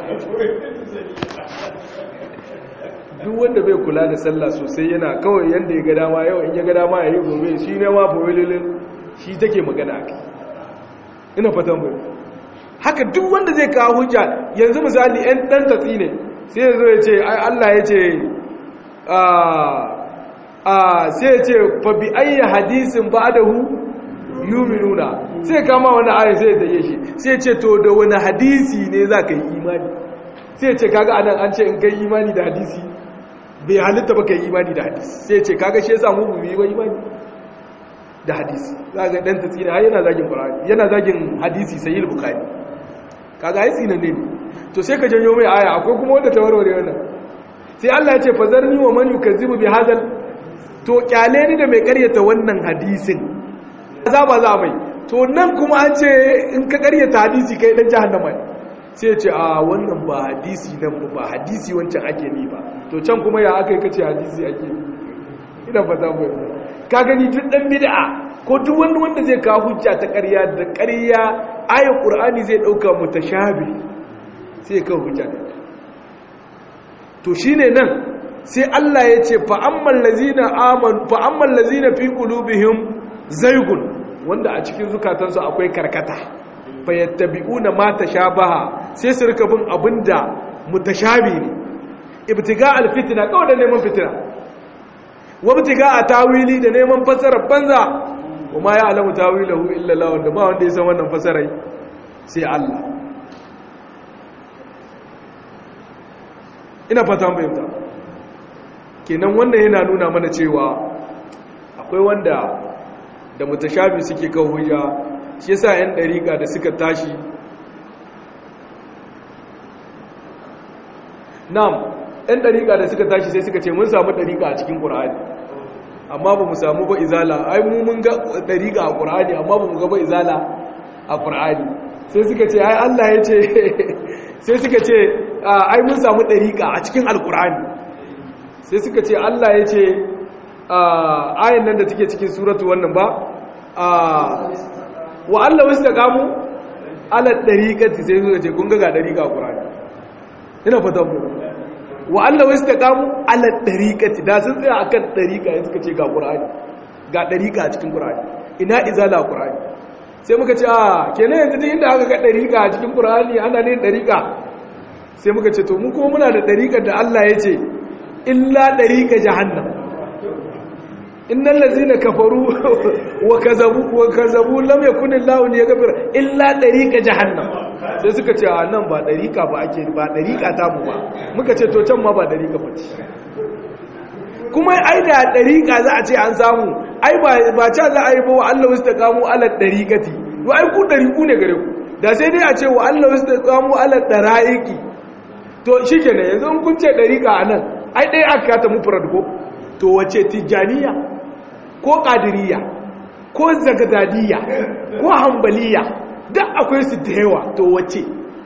duk wanda bai kula da sallah sosai yana kawai yanda ya ga dama yau in ya ga dama ya yi gobe shi ne ma fawailulun shi take magana a ina fatan bai haka duk wanda zai kawo hujja yanzu misali 'yan ɗan tatsi ne sai ya zo ya ce ai Allah ya ce sai ya ce fa bi ayya hadisin ba'dahu yuminuna sai kama wani ayin sai ya dage shi sai ya ce to da wani hadisi ne za ka yi imani sai ya ce kaga anan an ce in kai imani da hadisi bai halitta ba ka yi imani da hadisi sai ya ce kaga shi yasa mu mu yi ba imani da hadisi za ga dan tatsi ne yana zagin qur'ani yana zagin hadisi sahih bukhari kaga ai tsinan ne to sai ka janyo mai aya akwai kuma wanda ta warware wannan sai Allah ya ce fazarni wa man yukazzibu bi hadal to kyale ni da mai karyata wannan hadisin azaba za mai to nan kuma an ce in ka karyata hadisi kai dan jahannama ne sai ya ce a wannan ba hadisi nan ba hadisi wancan ake ni ba to can kuma ya aka yi kace hadisi ake ni ina fata mu ka gani duk dan bid'a ko duk wanda wanda zai kawo hujja ta ƙarya da ƙarya ayat qur'ani zai dauka mutashabi sai ka hujja to shine nan sai Allah ya ce fa ammal lazina amanu fa ammal lazina fi qulubihim zaygun wanda a cikin zukatansu akwai karkata fa yattabi'una ma tashabaha sai su rika bin abinda mutashabi ne ibtiga alfitna kawai da neman fitina wabtiga a tawili da neman fasarar banza kuma ya alamu tawilahu illa Allah wanda ba wanda ya san wannan fasarai sai Allah ina fata bayyanta kenan wannan yana nuna mana cewa akwai wanda da mutashabi suke kawo hujja shi yasa yan dariƙa da suka tashi nam yan dariƙa da suka tashi sai suka ce mun samu dariƙa a cikin ƙur'ani amma ba mu samu ba izala ai mu mun ga dariƙa a ƙur'ani amma ba mu ga ba izala a ƙur'ani sai suka ce ai Allah ya ce sai suka ce ai mun samu dariƙa a cikin alƙur'ani sai suka ce Allah ya ce ayin nan da take cikin suratu wannan ba wa Allah wasu da kamu ala dariƙati sai suka ce kun ga ga dariƙa a ƙur'ani ina fata mu wa Allah wasu da kamu ala dariƙati da sun tsaya akan dariƙa ya suka ce ga ƙur'ani ga dariƙa a cikin ƙur'ani ina izala a ƙur'ani sai muka ce a kenan yanzu duk inda aka ga dariƙa a cikin ƙur'ani ana ne dariƙa sai muka ce to mu kuma muna da dariƙar da Allah ya ce illa dariƙa jahannam innal ladzina kafaru wa kazabu wa kazabu lam yakun Allahu liyaghfir illa dariqa jahannam sai suka ce a nan ba dariqa ba ake ba dariqa ta mu ba muka ce to can ma ba dariqa ba ce kuma ai da dariqa za a ce an samu ai ba ba ca za a yi ba wa Allah wastaqamu ala dariqati wa ai ku dariqu ne gare ku da sai dai a ce wa Allah wastaqamu ala daraiki to shikenan yanzu kun ce dariqa anan ai dai aka ta mufrad ko to wace tijaniya ko ƙadiriya ko zagadadiya ko hambaliya duk akwai su da yawa to wace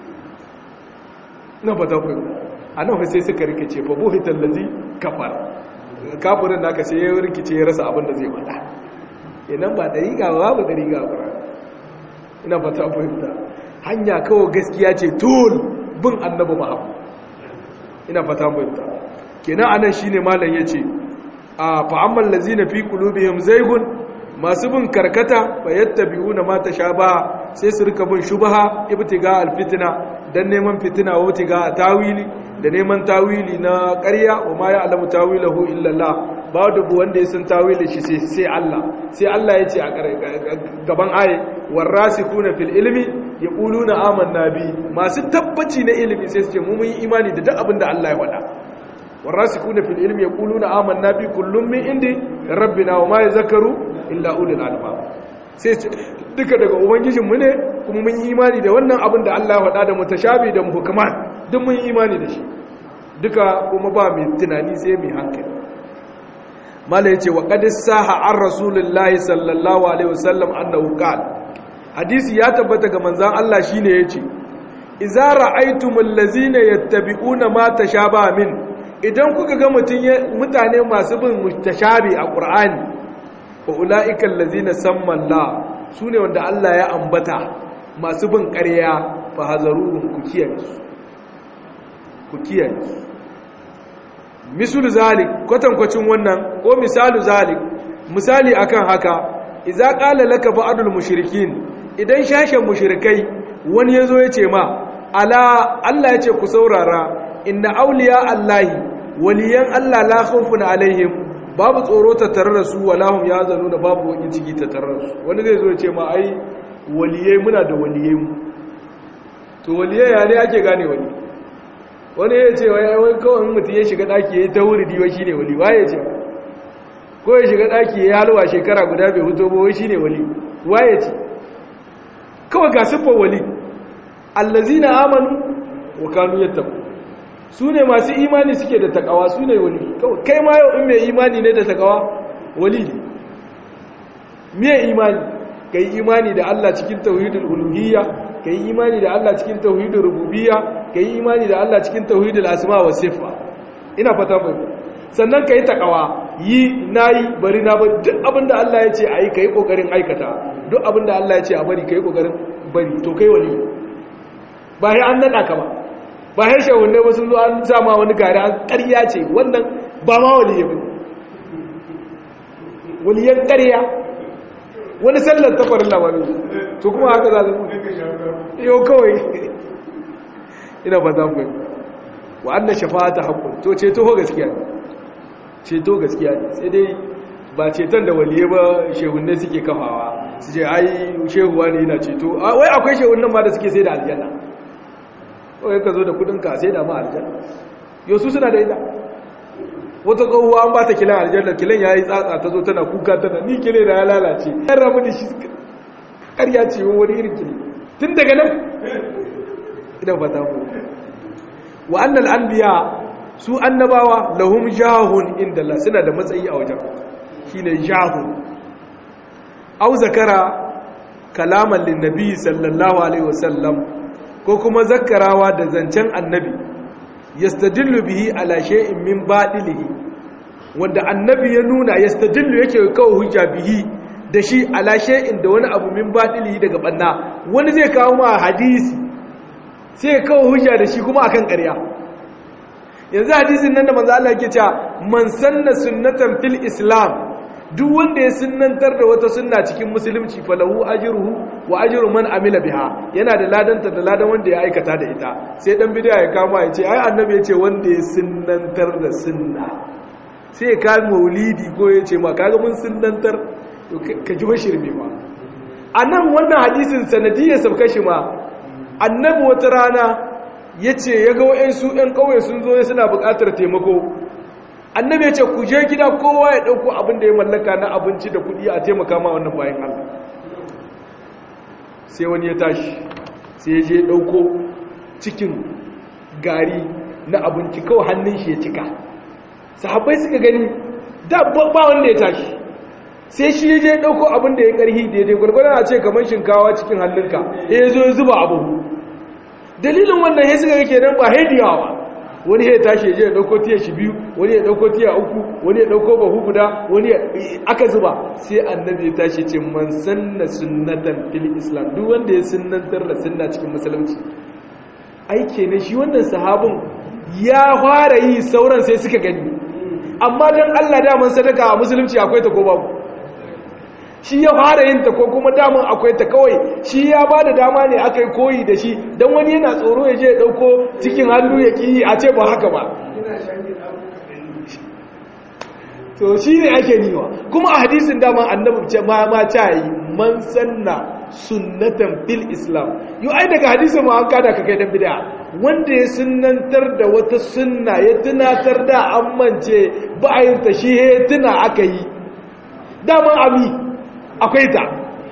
na fata ku a nan sai suka rikice fa buhi tallazi kafar kafirin da aka sai ya rikice ya rasa abin da zai fada idan ba dariƙa ba ba dariƙa ba ina fata fahimta hanya kawai gaskiya ce tul bin annabi muhammad ina fata fahimta kenan anan shine malam yace a fa'amman lazina fi qulubihim zaygun masu bin karkata fayattabi'una ma tashabaha sai su rika bin shubha ibtiga alfitna dan neman fitina wa ibtiga tawili da neman tawili na ƙarya wa ma ya'lamu tawilahu illa Allah ba dubu wanda ya san tawilin shi sai sai Allah sai Allah yace a gaban aye warasikuna fil ilmi yaquluna amanna bi masu tabbaci na ilimi sai su ce mu mun yi imani da duk abin da Allah ya faɗa والراسخون في العلم يقولون آمنا به كل من عند ربنا وما يذكروا إلا أولي الألباب sai duka daga ubangijin mu ne kuma mun yi imani da wannan abin da Allah ya faɗa da mutashabi da muhkamat duk mun yi imani da shi duka kuma ba mai tunani sai mai hankali mala yace wa qad saha ar rasulullahi sallallahu alaihi wasallam annahu qala hadisi ya tabbata ga manzon Allah shine yace idza ra'aytumul ladzina yattabi'una ma tashaba min idan kuka ga mutane masu bin mutashabi a ƙur'ani wa ula'ikan lazina samman la su ne wanda Allah ya ambata masu bin ƙarya fa hazarurun ku kiyaye su ku kiyaye su misul zalik kwatankwacin wannan ko misalu zalik misali akan haka idza qala laka ba'dul mushrikin idan shashen mushrikai wani yazo ya ce ma ala Allah ya ce ku saurara inna auliya Allahi waliyan Allah la khawfun alaihim babu tsoro ta tare da su walahum yazanuna babu wani ciki ta tare da su wani zai zo ya ce ma ai waliyai muna da waliyai mu to waliyai ya ne ake gane wani wani ya ce wai wai kawai mutum ya shiga daki yayi tawuridi wai shine wali waye ce ko ya shiga daki yayi halwa shekara guda bai fito ba wai shine wali waye ce kawai ga sifar wali allazina amanu wa kanu yattaqu su ne masu imani suke da takawa su ne wali kai ma yau in mai imani ne da takawa wali ne miye imani ka yi imani da Allah cikin tauhidul uluhiyya ka yi imani da Allah cikin tauhidul rububiyya ka yi imani da Allah cikin tauhidul asma wa sifa ina fata mai sannan ka yi takawa yi nayi bari na ba duk abin da Allah ya ce a yi ka yi ƙoƙarin aikata duk abin da Allah ya ce a bari ka yi ƙoƙarin bari to kai wali ba ya an naɗa ka ba ba harshe wanda ba sun zo an sama wani gari an ƙarya ce wannan ba ma waliye ba waliyan ƙarya wani sallar tafarin labarin to kuma haka za su yau kawai ina ba za mu yi wa an da shafa ta haƙun to ce toho gaskiya ceto gaskiya ne sai dai ba ceton da waliye ba shehunne suke kafawa su ce ai shehuwa ne yana ceto wai akwai shehunnan ma da suke sai da aljanna wai ka zo da kudinka sai da ma aljanna yau su suna da ita wata tsohuwa an ba ta kilan aljanna kilan ya yi tsatsa ta zo tana kuka tana ni kile da ya lalace yan ramu da shi ƙarya ce wani irin kile tun daga nan idan fata ku wa annal anbiya su annabawa lahum jahun inda Allah suna da matsayi a wajen shine jahun au zakara kalaman linnabi sallallahu alaihi wasallam ko kuma zakarawa da zancen annabi yastadillu bihi ala shay'in min badilihi wanda annabi ya nuna yastadillu yake kawo hujja bihi da shi ala shay'in da wani abu min badilihi daga banna wani zai kawo ma hadisi sai kawo hujja da shi kuma akan ƙarya yanzu hadisin nan da manzo Allah yake cewa man sanna sunnatan fil islam duk wanda ya sunnantar da wata sunna cikin musulunci falahu ajruhu wa ajru man amila biha yana da ladanta da ladan wanda ya aikata da ita sai dan bid'a ya kama ya ce ai annabi ya ce wanda ya sunnantar da sunna sai ya kai maulidi ko ya ce ma kaga mun sunnantar to ka ji bashirme ma anan wannan hadisin sanadiyar sabka shi ma annabi wata rana ya ce ya ga wa'yansu ‘yan ƙauye sun zo suna buƙatar taimako annabi ya ce ku je gida kowa ya ɗauko abin da ya mallaka na abinci da kuɗi a taimaka ma wannan bayan Allah sai wani ya tashi sai ya je ɗauko cikin gari na abinci kawai hannun shi ya cika sahabbai suka gani da ba wanda ya tashi sai shi ya je ɗauko abin da ya ƙarhi daidai gwargwadon a ce kamar shinkawa cikin hannunka ya zo ya zuba abu dalilin wannan ya suka yake nan ba haidiyawa ba wani ya tashi ya je ya dauko tiya shi biyu wani ya dauko tiya uku wani ya dauko bahu guda wani aka zuba sai annabi ya tashi ce man sanna sunnatan fil islam duk wanda ya sunnantar da sunna cikin musulunci ai kenan shi wannan sahabin ya fara yi sauran sai suka gani amma dan Allah da man sadaka a musulunci akwai ta ko babu shi ya fara yin ta ko kuma daman akwai ta kawai shi ya ba da dama ne aka yi koyi da shi don wani yana tsoro ya je ya ɗauko cikin hannu ya ƙi a ce ba haka ba to shi ne ake niwa kuma a hadisin dama annabi ce ma ma ta yi man sanna sunnatan fil islam yau ai daga hadisin ma an kada ka kai dan bid'a wanda ya sunnantar da wata sunna ya tunatar da an mance ba a yin ta shi ya tuna aka yi daman ami akwai ta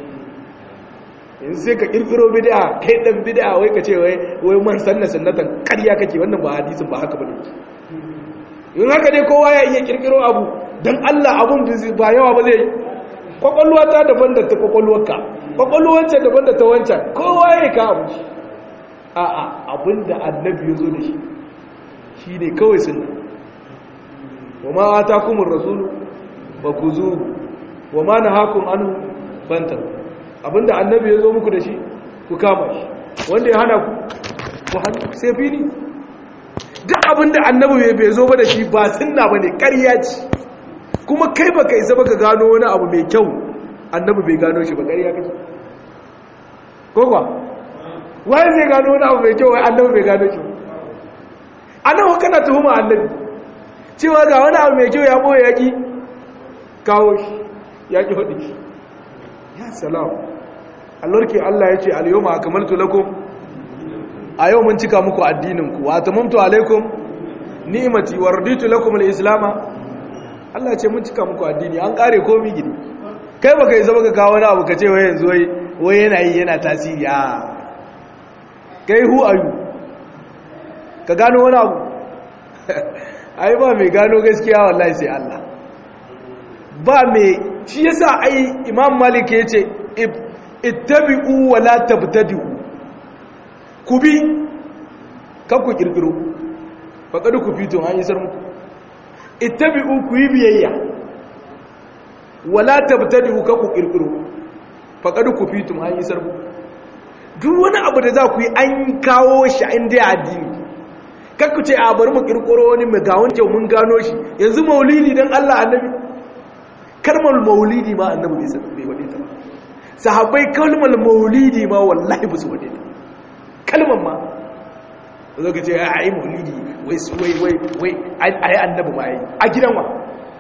in sai ka kirkiro bid'a kai dan bid'a wai ka ce wai wai man sanna sunnatan ƙarya kake wannan ba hadisin ba haka bane in haka dai kowa ya iya kirkiro abu dan Allah abun da ba yawa ba zai kwakwalwa ta daban da ta kwakwalwarka kwakwalwance daban da ta wancan kowa ya ka abu a a abinda annabi ya zo da shi shine kawai sunna wa ma atakumur rasulu fakuzuhu wa ma nahakum anhu fanta abinda annabi ya zo muku da shi ku kama shi wanda ya hana ku ku hannu sai fili duk abinda annabi bai zo ba da shi ba sunna bane ƙarya ce kuma kai baka isa baka gano wani abu mai kyau annabi bai gano shi ba ƙarya kake ko kuwa wai zai gano wani abu mai kyau wai annabi bai gano shi annabi kana tuhuma annabi cewa ga wani abu mai kyau ya boye yaki kawo shi ya ƙi faɗi shi ya salam allorki Allah ya ce al-yawma akmaltu lakum a yau mun cika muku addininku wa tamamtu alaikum ni'mati wa raditu lakum al-islama Allah ce mun cika muku addini an kare komi gidi kai baka yi zama ka kawo wani abu ka ce wai yanzu wai wai yana yi yana tasiri a kai hu ayu ka gano wani abu ai ba mai gano gaskiya wallahi sai Allah ba mai shi yasa ai imam malik ya ce ittabi'u wa la tabtadi'u ku bi kan ku kirkiro faqad ku fito an yi sarmu ittabi'u ku yi biyayya wa la tabtadi'u kan ku kirkiro faqad ku fito an yi sarmu duk wani abu da za ku yi an kawo shi inda ya addini kakku ce a bari mu kirkiro wani mai ga wani mun gano shi yanzu maulidi dan Allah annabi kalmar maulidi ma annabi bai san bai wade ta ba sahabbai kalmar maulidi ma wallahi ba su wade ta kalmar ma zo ka ce ai maulidi wai wai wai wai ai annabi ma yi a gidan wa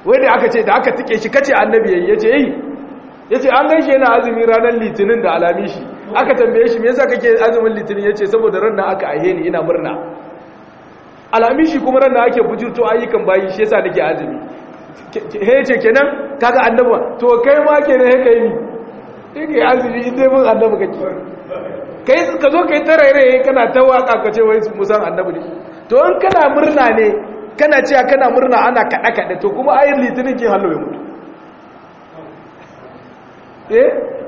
wai da aka ce da aka tike shi kace annabi yayi yace yi yace an ganshi yana azumi ranar litinin da alamishi aka tambaye shi me yasa kake azumin litinin yace saboda ran nan aka aihe ni ina murna alamishi kuma ran nan ake bujurto ayyukan bayi shi yasa nake azumi he yace kenan kaga annabi to kai ma kenan he kai ni kai azumi indai mun annabi kake kai ka zo kai tarairaye kana ta waka ka ce wai musan annabi ne to in kana murna ne kana cewa kana murna ana kada kada to kuma ayin litinin ke hallo ya mutu eh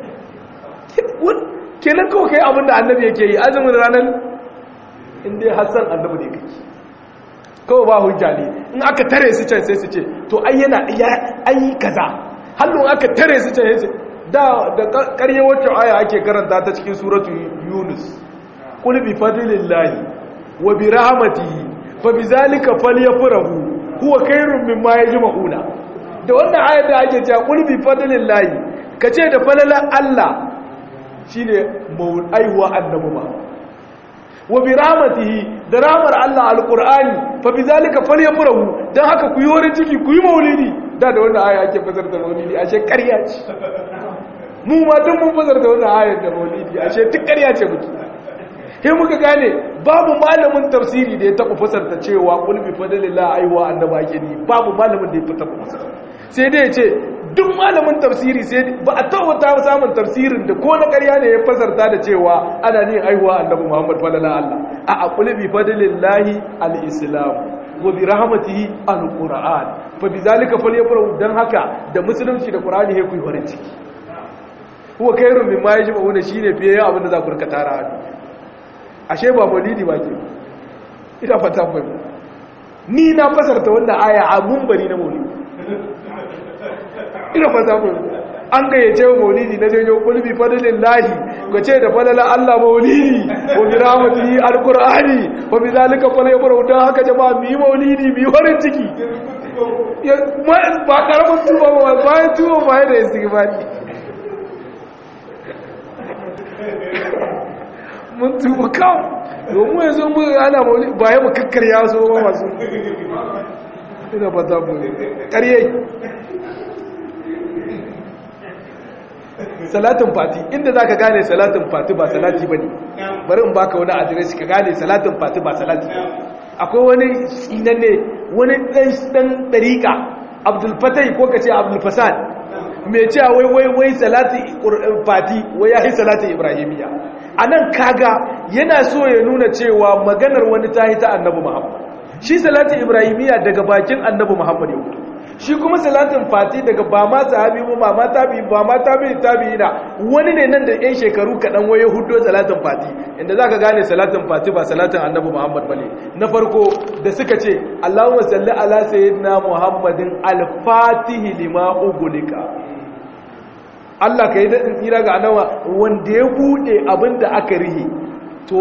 kenan kawai kai abinda annabi yake yi azumin ranar inda hassan annabi ne kake kawai ba hujja ne in aka tare su can sai su ce to ai yana an yi kaza hallon aka tare su can sai da da karye wacce aya ake karanta ta cikin suratu yunus qul bi fadlillahi wa bi rahmatihi fa bi zalika falyafrahu huwa khairun mimma yajma'una da wannan ayar da ake cewa qul bi fadlillahi kace da falalan Allah shine aiwa annabi ma wa bi rahmatihi da rahmar Allah alqur'ani fa bi zalika falyafrahu dan haka ku yi wurin ciki ku yi maulidi da da wannan aya ake fasar da maulidi ashe ƙarya ce mu ma duk mun fasar da wannan ayar da maulidi ashe duk ƙarya ce muke sai muka gane babu malamin tafsiri da ya taɓa fasarta cewa qul bi fadlillah aiwa annaba ake ni babu malamin da ya taɓa fasarta sai dai ya ce duk malamin tafsiri sai ba a tabbata samun tafsirin da ko na ƙarya ne ya fasarta da cewa ana ne aihuwa annabi Muhammad falala Allah a aqul bi fadlillahi al-islam wa bi rahmatihi al-qur'an fa bizalika falyafrahu dan haka da musulunci da qur'ani he ku farin ciki huwa khairun mimma yajma'una shine fiye abin da za ku rika tara ashe ba maulidi ba ke ina fata ku ni na fasarta wannan aya a munbari na maulidi ina fata ku an gayyace maulidi na janyo kulbi fadlin lahi ga ce da falala Allah maulidi wa bi rahmatihi alqur'ani wa bi zalika falyafrahu dan haka jama'a mi maulidi mi farin ciki ba karamin tuba ba bayan tuba ba da istighfari mun tuba kawo domin yanzu mun ana maulidi ba ya mu kakkarya so ba masu ina fata ku ƙarye salatin fati inda za ka gane salatin fati ba salati ba ne bari in baka wani adireshi ka gane salatin fati ba salati akwai wani tsinan ne wani ɗan ɗariƙa abdulfatai ko ka ce abdulfasad mai cewa wai wai wai salati fati wai ya yi salatin ibrahimiyya a nan kaga yana so ya nuna cewa maganar wani ta yi ta annabi muhammad shi salatin ibrahimiyya daga bakin annabi muhammad ya wuce shi kuma salatin fati daga ba ma sahabi ba ba ma tabi ba ma tabi tabi na wani ne nan da yan shekaru kaɗan waye hudo salatin fati inda za ka gane salatin fati ba salatin annabi muhammad bane na farko da suka ce allahumma salli ala sayyidina muhammadin al-fatihi lima ugulika Allah ka yi daɗin tsira ga anawa wanda ya buɗe abin da aka rihe to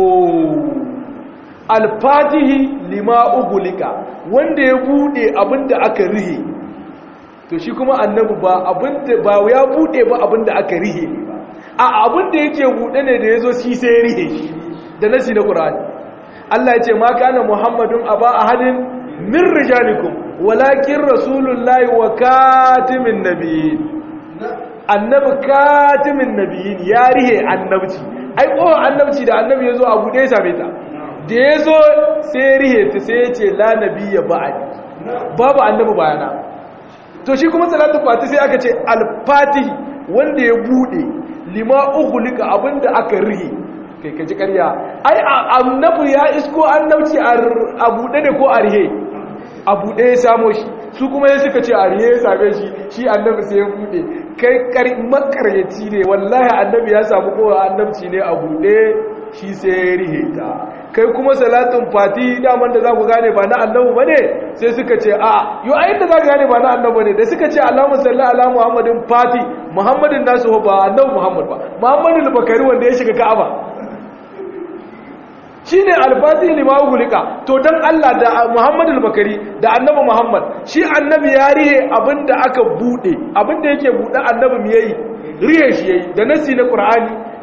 alfatihi lima ugulika wanda ya buɗe abin da aka rihe to shi kuma annabi ba abinda ba ya bude ba abinda aka rihe ne ba a abinda yake bude ne da yazo shi sai ya rihe shi da nasi na qur'ani Allah ya ce ma kana muhammadun aba ahadin min rijalikum walakin rasulullahi wa katimin nabiyyin annabi katimin nabiyyin ya rihe annabci ai ko annabci da annabi yazo a bude same ta da yazo sai ya rihe ta sai ya ce la nabiyya ba'di babu annabi bayana to shi kuma salatu fati sai aka ce alfatihi wanda ya bude lima ughliqa abinda aka rihi kai kaji ƙarya ai annabi ya isko annabci a bude ne ko a rihe a bude ya samo shi su kuma ya suka ce a rihe ya same shi shi annabi sai ya bude kai makaryaci ne wallahi annabi ya samu kowa annabci ne a bude shi sai ya rihe ta kai kuma salatin fati daman da za ku gane ba na annabu ba ne sai suka ce a yi ayin da za ku gane ba na annabu ne da suka ce alamun salli ala muhammadin fati muhammadin nasu ba annabu muhammad ba muhammadin bakari wanda ya shiga ka'aba shi ne alfati limawu gulika to don allah da muhammadin bakari da annabu muhammad shi annabi ya rihe abinda aka bude abinda yake bude annabi mu yayi rihe shi yayi da nasi na qur'ani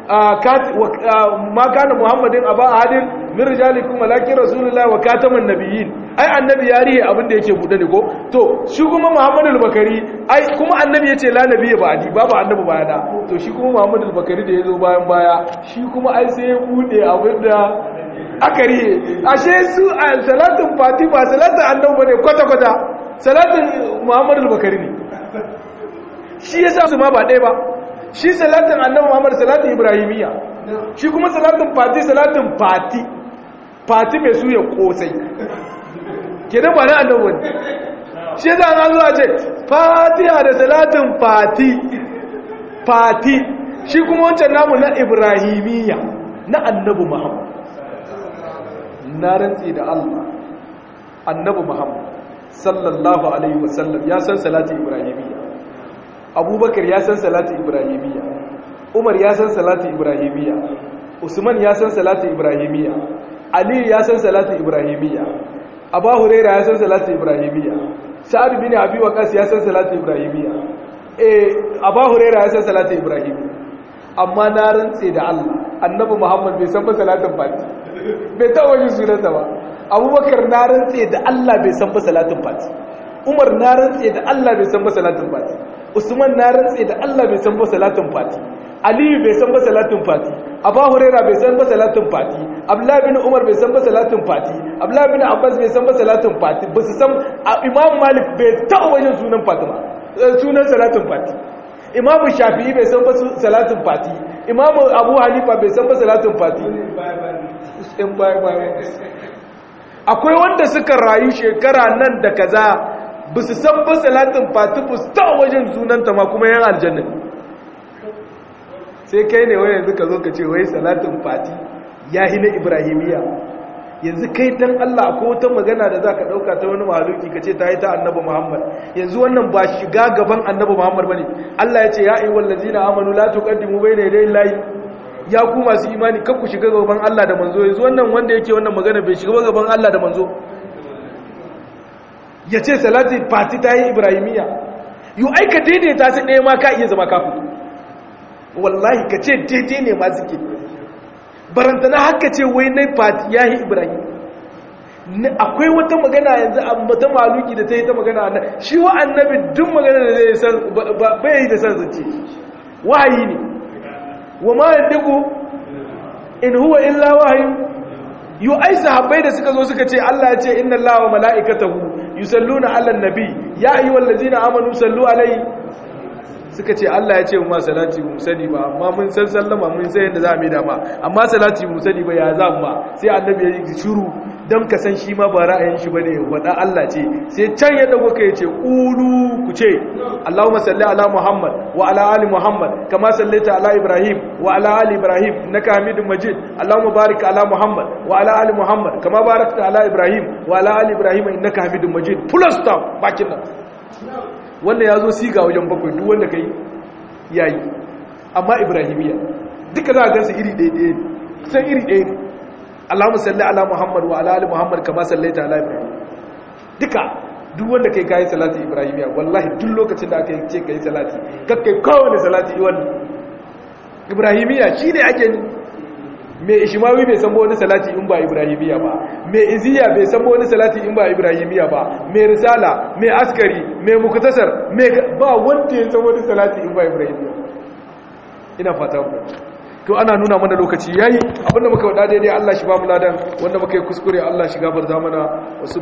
ma kana muhammadin aba ahadin min rijalikum walakin rasulullahi wa kataman nabiyyin ai annabi ya rihe abin da yake bude ne ko to shi kuma muhammadul bakari ai kuma annabi yace la nabiyya ba adi babu annabi baya da to shi kuma muhammadul bakari da yazo bayan baya shi kuma ai sai ya bude abin da aka rihe ashe su a salatin fati ba salatin annabi bane kwata kwata salatin muhammadul bakari ne shi yasa su ma ba ɗaya ba shi salatin annabi muhammad salatin ibrahimiyya shi kuma salatin fati salatin fati fati mai suya kosai kenan ba na annabi wani shi yasa na zuwa ce fatiha da salatin fati fati shi kuma wancan namu na ibrahimiyya na annabi muhammad na rantsi da allah annabi muhammad sallallahu alaihi wasallam ya san salatin ibrahimiyya abubakar ya san salatu ibrahimiyya umar ya san salatu ibrahimiyya usman ya san salatu ibrahimiyya ali ya san salatu ibrahimiyya abu huraira ya san salatu ibrahimiyya sa'ad bin abi waqas ya san salatu ibrahimiyya eh abu huraira ya san salatu ibrahimiyya amma na rantse da Allah annabi muhammad bai san ba salatin fati bai taɓa yin sunansa ba abubakar na rantse da Allah bai san ba salatin fati umar na rantse da Allah bai san ba salatin fati usman na rantse da Allah bai san ba salatin fati aliyu bai san ba salatin fati abu huraira bai san ba salatin fati abdullahi bin umar bai san ba salatin fati abdullahi bin abbas bai san ba salatin fati ba su san imam malik bai taɓa wajen sunan fatima sunan salatin fati imam shafi'i bai san ba salatin fati imam abu hanifa bai san ba salatin fati akwai wanda suka rayu shekara nan da kaza ba su san ba salatin fatifu ta wajen sunanta ma kuma yan aljanna sai kai ne wani yanzu ka zo ka ce wai salatin fati ya na ibrahimiyya yanzu kai dan Allah akwai wata magana da za ka ɗauka ta wani mahaluki ka ce ta yi ta annabi muhammad yanzu wannan ba shiga gaban annabi muhammad ba ne Allah ya ce ya yi wallazi na amanu la tuqaddimu bayna yaday layi ya ku masu imani kan ku shiga gaban Allah da manzo yanzu wannan wanda yake wannan magana bai shiga gaban Allah da manzo ya ce salati fati ta yi ibrahimiyya yi aika daidaita su ɗaya ma ka iya zama kafin wallahi ka ce daidai ne ma suke barantana haka ce wai na fati ya yi ibrahim akwai wata magana yanzu a mata maluki da ta yi ta magana nan shi wa annabi duk magana da zai san bai yi da san zance wahayi ne wa ma yandiku in huwa illa wahayi yu ai sahabbai da suka zo suka ce Allah ya ce inna Allaha wa mala'ikatahu yusalluna 'alan nabi ya ayyuhallazina amanu sallu alaihi suka ce Allah ya ce mu salati mu sani ba amma mun san sallama mun san yadda za mu yi dama amma salati mu sani ba ya za mu ba sai annabi ya yi shiru don ka san shi ma ba ra'ayin shi bane wada Allah ce sai can ya dago kai ce qulu ku ce Allahumma salli ala Muhammad wa ala ali Muhammad kama sallaita ala Ibrahim wa ala ali Ibrahim innaka Hamidum Majid Allahumma barik ala Muhammad wa ala ali Muhammad kama barakta ala Ibrahim wa ala ali Ibrahim innaka Hamidum Majid full stop bakin nan wannan ya zo siga wajen bakwai duk wanda ka yi ya yi amma ibrahimiyya duka za a gansu iri ɗaya ɗaya ne san iri ɗaya ne allahun salli ala muhammad wa ala ali muhammad kama sallaita ala ibrahim duka duk wanda kai kayi salati ibrahimiyya wallahi duk lokacin da aka ce ka yi salati kakkai kowane salati wani ibrahimiyya shi ne ake ni mai ishimawi bai san wani salati in ba ibrahimiyya ba mai iziya bai san wani salati in ba ibrahimiyya ba mai risala mai askari mai muktasar mai ba wanda ya san wani salati in ba ibrahimiyya ina fata ku to ana nuna mana lokaci yayi abinda muka wada daidai Allah shi ba mu ladan wanda muka yi kuskure Allah shi gafarta mana wasu